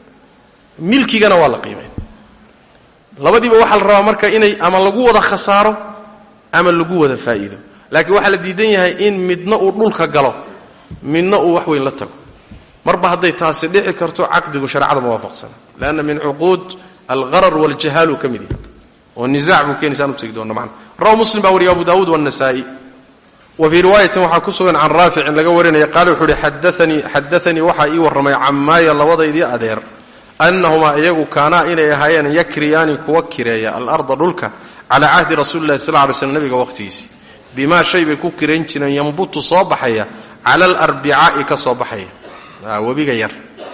milkigana waa la qiimayn labadiiba waxaa la rabaa marka inay ama lagu wada khasaaro ama lagu wada faa'iido laakiin waxaa la diidan yahay in midna uu dhulka galo midna uu wax weyn la tago marba hadday taasi dhici karto caqdigu shareecada ma waafaqsana leanna min cuquud algharar waljahaalu ka mid yahay oo nisaac buu keenaysaan u tegi doona macna rawa muslim baa wariya abu daawuud waannasaa'i wa fii riwaayatin waxaa ku sugan can raaficin laga warinaya qaale wuxuu uhi xadaanii xadaanii waxaa ii warramay cammaaya labadaydii adeer annahumaa iyagu kaanaa inay ahaayeen yakriyaani kuwa kireeya alarda dhulka calaa cahdi rasuuli llahi sal ly slm nabiga waqhtigiisii bimaa shay bay ku kirayn jireen yambutu soo baxaya cala alarbicaa'i ka soo baxaya webiga yar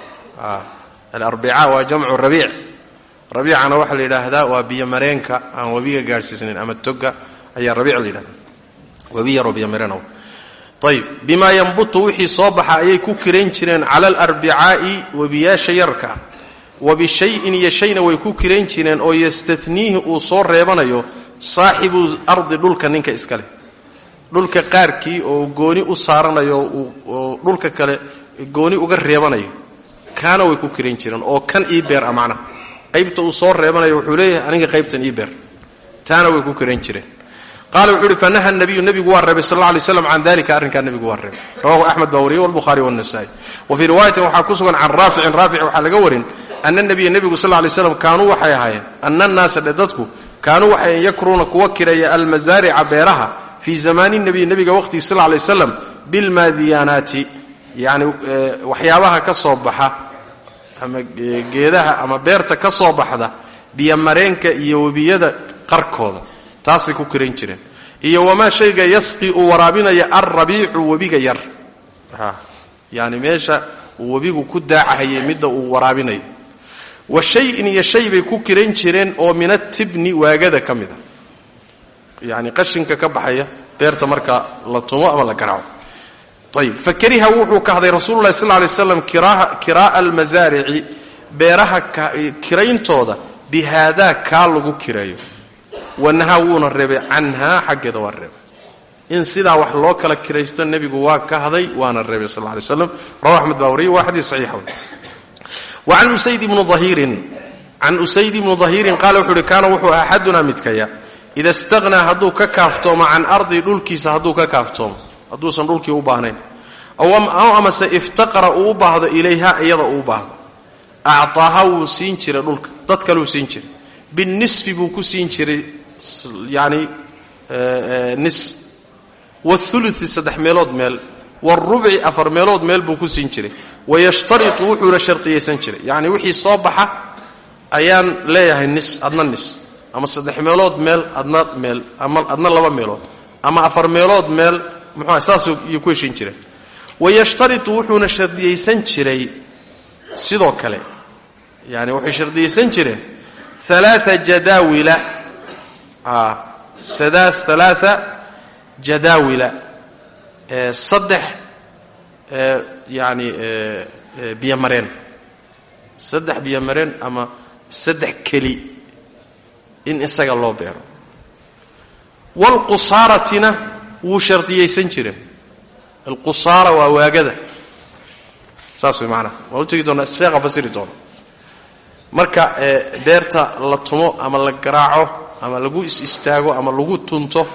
alarbica waa jamcu rabiic rabiicana waxaa la yidhaahdaa waa biyomareenka aan webiga gaadhsiisnayn ama toga ayaa rabiic la yidhahda webi yaroo biyomareen ayib bimaa yambutu wixii soo baxa ayay ku kirayn jireen cala alarbicaa'i webiyaasha yarka wa bishayin iyo shayna way ku kirayn jireen oo yastaniihi uu soo reebanayo saaxibu ardi dhulka ninka iska leh dhulka qaarkii oo gooni u saaranayo oo dhulka kale gooni uga reebanayo kaana way ku kirayn jireen oo kan ii beer a macnaha qaybta uu soo reebanayo wuxuu leeyahay aniga qaybtan ii beer taana way ku kirayn jireen qaala wuxuu uhi fanaha nabiyu nebigu waa reebay sal alla alay slam can dalika arrinkaa nebigu waa reebay rawahu axmed baa wariyey walbukhaari wannasaa'i wa fii riwaayatin waxaa ku sugan can raaficin raafic waxaa laga warin ana nabiya nebigu sal lay slam kaanuu waxay ahaayeen ana annaasa dhe dadku kaanuu waxay yakruuna kuwa kireeya almasaarica beeraha fii zamaani nabiy nebiga waqhtigii sal lay slam bilmaadiyaanaati yacni waxyaabaha ka soo baxa ama geedaha ama beerta ka soo baxda biyomareenka iyo webiyada qarkooda taasay ku kirayn jireen iyo wamaa shayga yasqi uu waraabinaya alrabiicu webiga yar yani meesha uu webigu ku daacahayay midda uu waraabinayo wa shayin iyo shay bay ku kirayn jireen oo min atibni waagada ka mid a yani qashinka ka baxaya beerta marka la tumo ama la garaaco ayib fakariha wuxuu kahday rasuulu lahi sal lay slam kiraa'a almasaarici beeraha kirayntooda bi haadaa kaa lagu kireeyo wanahaa wuuna reebay canhaa xaggeeda waa reebay in sidaa wax loo kala kiraysto nebigu waa kahday waana reebay sal lay slam rawa axmed baa wariyay waa xadiis saxiixa wa can usayd ibnu ahiirin can usayd ibnu dahiirin qaala wuxuu uhi kaana wuxuu axadunaa midkaya ida istaqhnaa hadduu ka kaaftoomo can ardi dhulkiisa hadduu ka kaaftoomo hadduusan dhulkii u baahnayn aw amase iftaqara uu u baahdo ilayha iyada uu u baahdo actaaha wuu siin jiray dhulka dad kaleu siin jiray binisfi buu ku siin jiray yani nis wathuluthi saddex meelood meel warubci afar meelood meel buu ku siin jiray wayashtaritu wuxuuna shardiyaysan jiray yacni wixii soo baxa ayaan leeyahay nis adna nis ama saddex meelood meel adna meel ama adna laba meelood ama afar meelood meel muxuua saas iyo ku heshiin jireen wayashtaritu wuxuuna shardiyaysan jiray sidoo kale yani waxay shardiyaysan jireen alaaa jadaawila sadaas alaaa jadaawila saddex yani biyomareen saddex biyomareen ama saddex keli in isaga loo beero waalqusaaratina wuu shardiyaysan jireen alqusaara waa waagada saas way maanaa waan u tegi doonaa isfeeqa fasiri doona marka beerta la tumo ama la garaaco ama lagu is istaago ama lagu tunto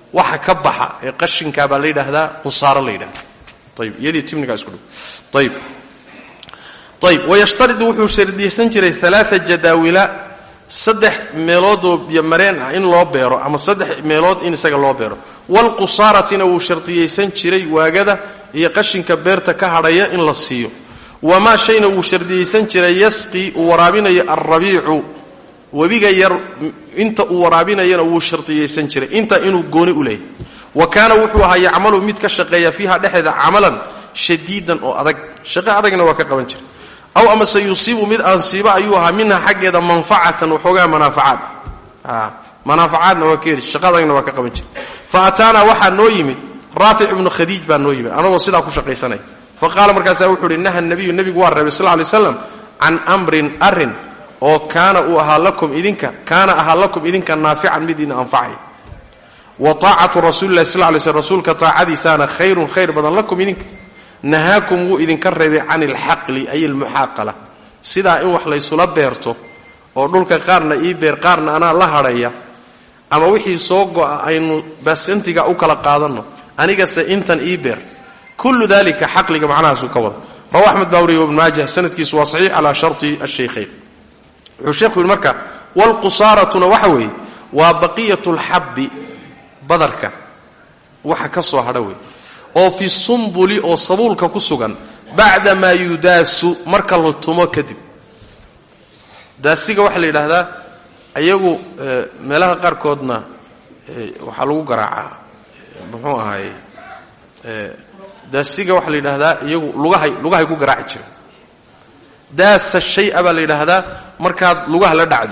waxa ka baxa ee qashinkaa baa la yidhaahdaa qusaaro la yidhahda ayib iyadii timnigaa isku dhow ayib ayib wayashtaridu wuxuu shardiyeysan jiray alaaa jadaawila saddex meeloodoo biyomareen ah in loo beero ama saddex meelood in isaga loo beero waalqusaaratina wuu shardiyeysan jiray waagada iyo qashinka beerta ka hadhaya in la siiyo wamaa shayna wuu shardiyeysan jiray yasqii uu waraabinayo alrabiicu webiga yar inta uu waraabinayana wuu shardiyeysan jiray inta inuu gooni u leeyahy wa kaana wuxuu ahaa yacmalu mid ka shaqeeya fiiha dhexeeda camalan shadiidan oo adag shaqo adagna waa ka qaban jiray aw amase yusiibu mid aansiiba ayuu ahaa minha xaggeeda manfacatan waxoogaa manaafacaad ah manaafacaadna waa ka heli shaqa adagna waa ka qaban jiray fa ataanaa waxaa noo yimid raafic ibnu khadiij baa noo yimid anagoo sidaa ku shaqaysanaya fa qaala markaasaa wuxuu uhi naha nabiyu nebigu waa reebay sal ly slam can amrin arin oo kaana uu ahaa lakum idinka kaana ahaa lakum idinka naafican mid idin anfacay wa taacatu rasuulilahi sal lay slm rasuulka taacadiisaana khayrun khayr badan lakum idinka nahaakum wuu idinka reebay can ilxaqli ay almuxaaqala sidaa in wax laysula beerto oo dhulka qaarna ii beer qaarna anaa la hadhaya ama wixii soo go'a aynu basantiga u kala qaadanno anigase intan ii beer kullu dalika xaqliga macnahaasuu ka wada rawa axmed baa wariye ibnu maajah sanadkiisu waa saxiix calaa sharti ashaykhayn wuxuu sheekhu yidhi marka waalqusaaratuna waxa weeye waa baqiyatu lxabbi badarka waxa ka soo hadha wey oo fi sumbuli oo sabuulka ku sugan bacda maa yudaasu marka la tumo kadib daasiga waxaa la yidhaahdaa iyagu meelaha qaarkoodna waxaa lagu garaacaa muxuu ahaay daasiga waxaa la yidhaahdaa iyagu lugahay lugahay ku garaaci jireen daasa shay-a baa la yidhaahdaa markaad lugaha la dhacdo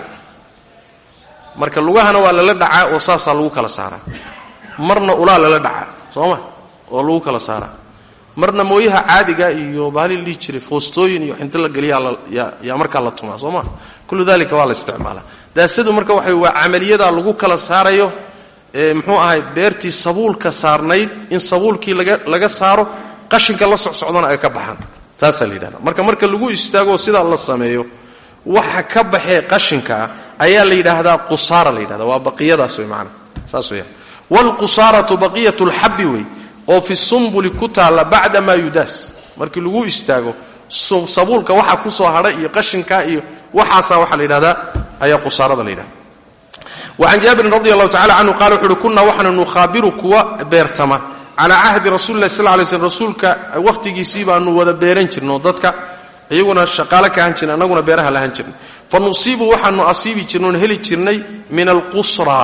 marka lugahana waa lala dhacaa oo saasaa lagu kala saaraa marna ulaa lala dhacaa soo ma oo lagu kala saaraa marna mooyaha caadiga iyo baali la dhihi jiray foostooyin iyo xinto la geliyaa yaa markaa la tumaa soo ma kullu dalika waa la isticmaalaa daasadu marka waxa waa camaliyadaa lagu kala saarayo muxuu ahay beertii sabuulka saarnayd in sabuulkii laga saaro qashinka la socsocdana ay ka baxaan taasaa la yidhahda marka marka lagu istaagoo sidaa la sameeyo waxa ka baxee qashinkaa ayaa la yidhaahdaa qusaara la yidhahda waa baqiyadaas wey maanaa saas weya waalqusaaratu baqiyatu lxabbi wey oo fi sumbuli ku taalla bacda maa yudaas markii lagu istaago sabuulka waxa ku soo hadhay iyo qashinka iyo waxaasaa waxaa la yidhahdaa ayaa qusaarada la yidhahda wacan jaabirin radi allahu tacala canhu qala wuxu uhi kunaa waxaanu nukhaabiru kuwa beertama calaa cahdi rasuli lah sal lay slm rasuulka wakhtigiisii baanu wada beeran jirno dadka iyaguna shaqaale ka ahan jirnay annaguna beeraha lahan jirnay fa nusiibu waxaanu asiibi jirnay oon heli jirnay min alqusra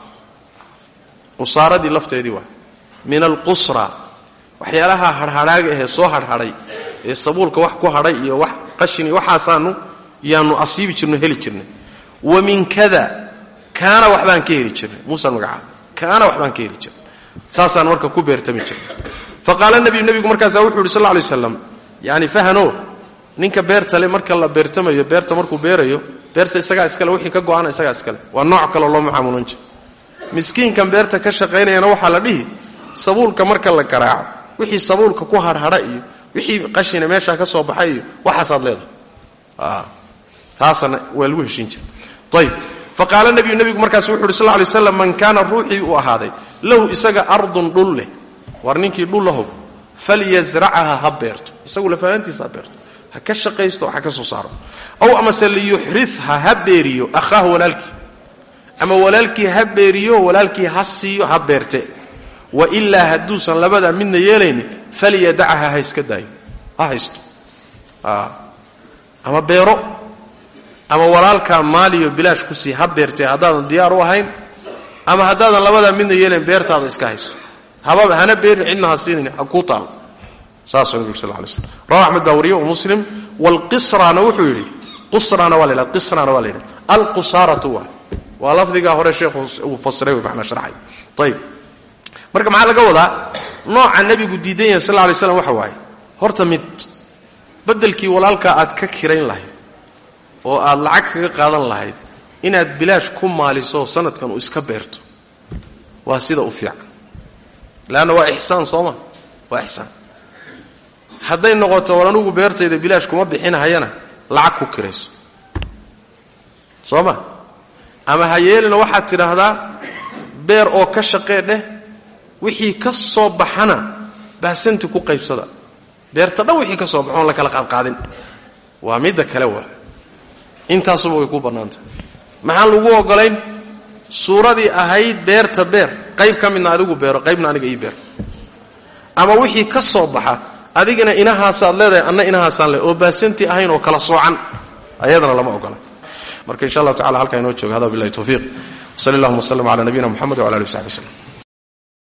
qusaaradii lafteedii waa min alqusra waxyaalaha harhadhaaga ahee soo harhadhay ee sabuulka wax ku hadhay iyo wax qashin iyo waxaasaanu yaanu asiibi jirno heli jirnay wa min kada kaana waxbaan ka heli jirnay muusaan magacaaba kaana waxbaan ka heli jirnay saasaan marka ku beertami jirnay fa qaala nabiyu nebigu markaasaa wuxuu yidhi sal lla lay slam yani fahano ninka beerta le marka la beertamayo beerta markuu beerayo beerta isagaa iskale wixii ka go-ana isagaa iskale waa nooc kaleo loo mucaamulan jira miskiinkan beerta ka shaqaynayana waxaa la dhihi sabuulka marka la garaaco wixii sabuulka ku harhadha iyo wixii qashina meeshaa ka soo baxay iyo waxaasaad leedahay taasana waa lagu heshiin jira ayb fa qaala nabiyu nebigu markaas wuxu uhi sal ly slam man kaana ruuxii uu ahaaday lahu isaga ardun dhul leh war ninkii dhul lahow falyasracaha ha beerto isagu lafahantiisa ha beerto ha ka shaqaysto ha ka soo saaro aw amase liyuxritha ha beeriyo akhaahu walaalkii ama walaalkii ha beeriyo walaalkii ha siiyo ha beerte wa ilaa hadduusan labadaa midna yeelaynin falyadacha ha iska daayo ha haysto ama beero ama walaalkaa maaliyo bilaash ku sii ha beertee haddaadan diyaar u ahayn ama haddaadan labadaa midna yeelayn beertaada iska hayso hababa hana beerin cidna ha siinin ha kuu taalo saasuu nabig sal lay slm rawa axmed baa wariye muslim waalqisrana wuxuu yidhi qusrana waa la yidhahda qisrana waa la yidhahda alqusaaratu waa waa lafdigaa hore sheekhu uu fasiray wey macnaa sharxay ayib marka maxaa laga wadaa nooca nebigu diidan yahay sal lay slam waxa waaye horta mid beddelkii walaalkaa aad ka kirayn lahayd oo aad lacag kaga qaadan lahayd inaad bilaash ku maaliso sanadkan uu iska beerto waa sida u fiican leanna waa ixsaan sooma waa ixsaan hadday noqoto war anugu beertayda bilaash kuma bixinahayana lacag ku kirayso soo ma ama ha yeelina waxaad tidhaahdaa beer oo ka shaqee dheh wixii ka soo baxana baasanti ku qaybsada beerta dhan wixii ka soo baxoon la kala qaadqaadin waa midda kale waa intaasuba way ku bannaantah maxaan lagu ogolayn suuradii ahayd beerta beer qayb ka midna adigu beero qaybna aniga ii beer ama wixii ka soo baxa adigana inahaasaad leedahay anna inahaasaan le oo baasanti ahayn oo kala soocan ayadana lama ogola marka insha allah tacala halkaa inoo jooga hada billahi tawfiiq wsali allahuma wslm cala nabiyina mxamed wala ali w saxbi wslem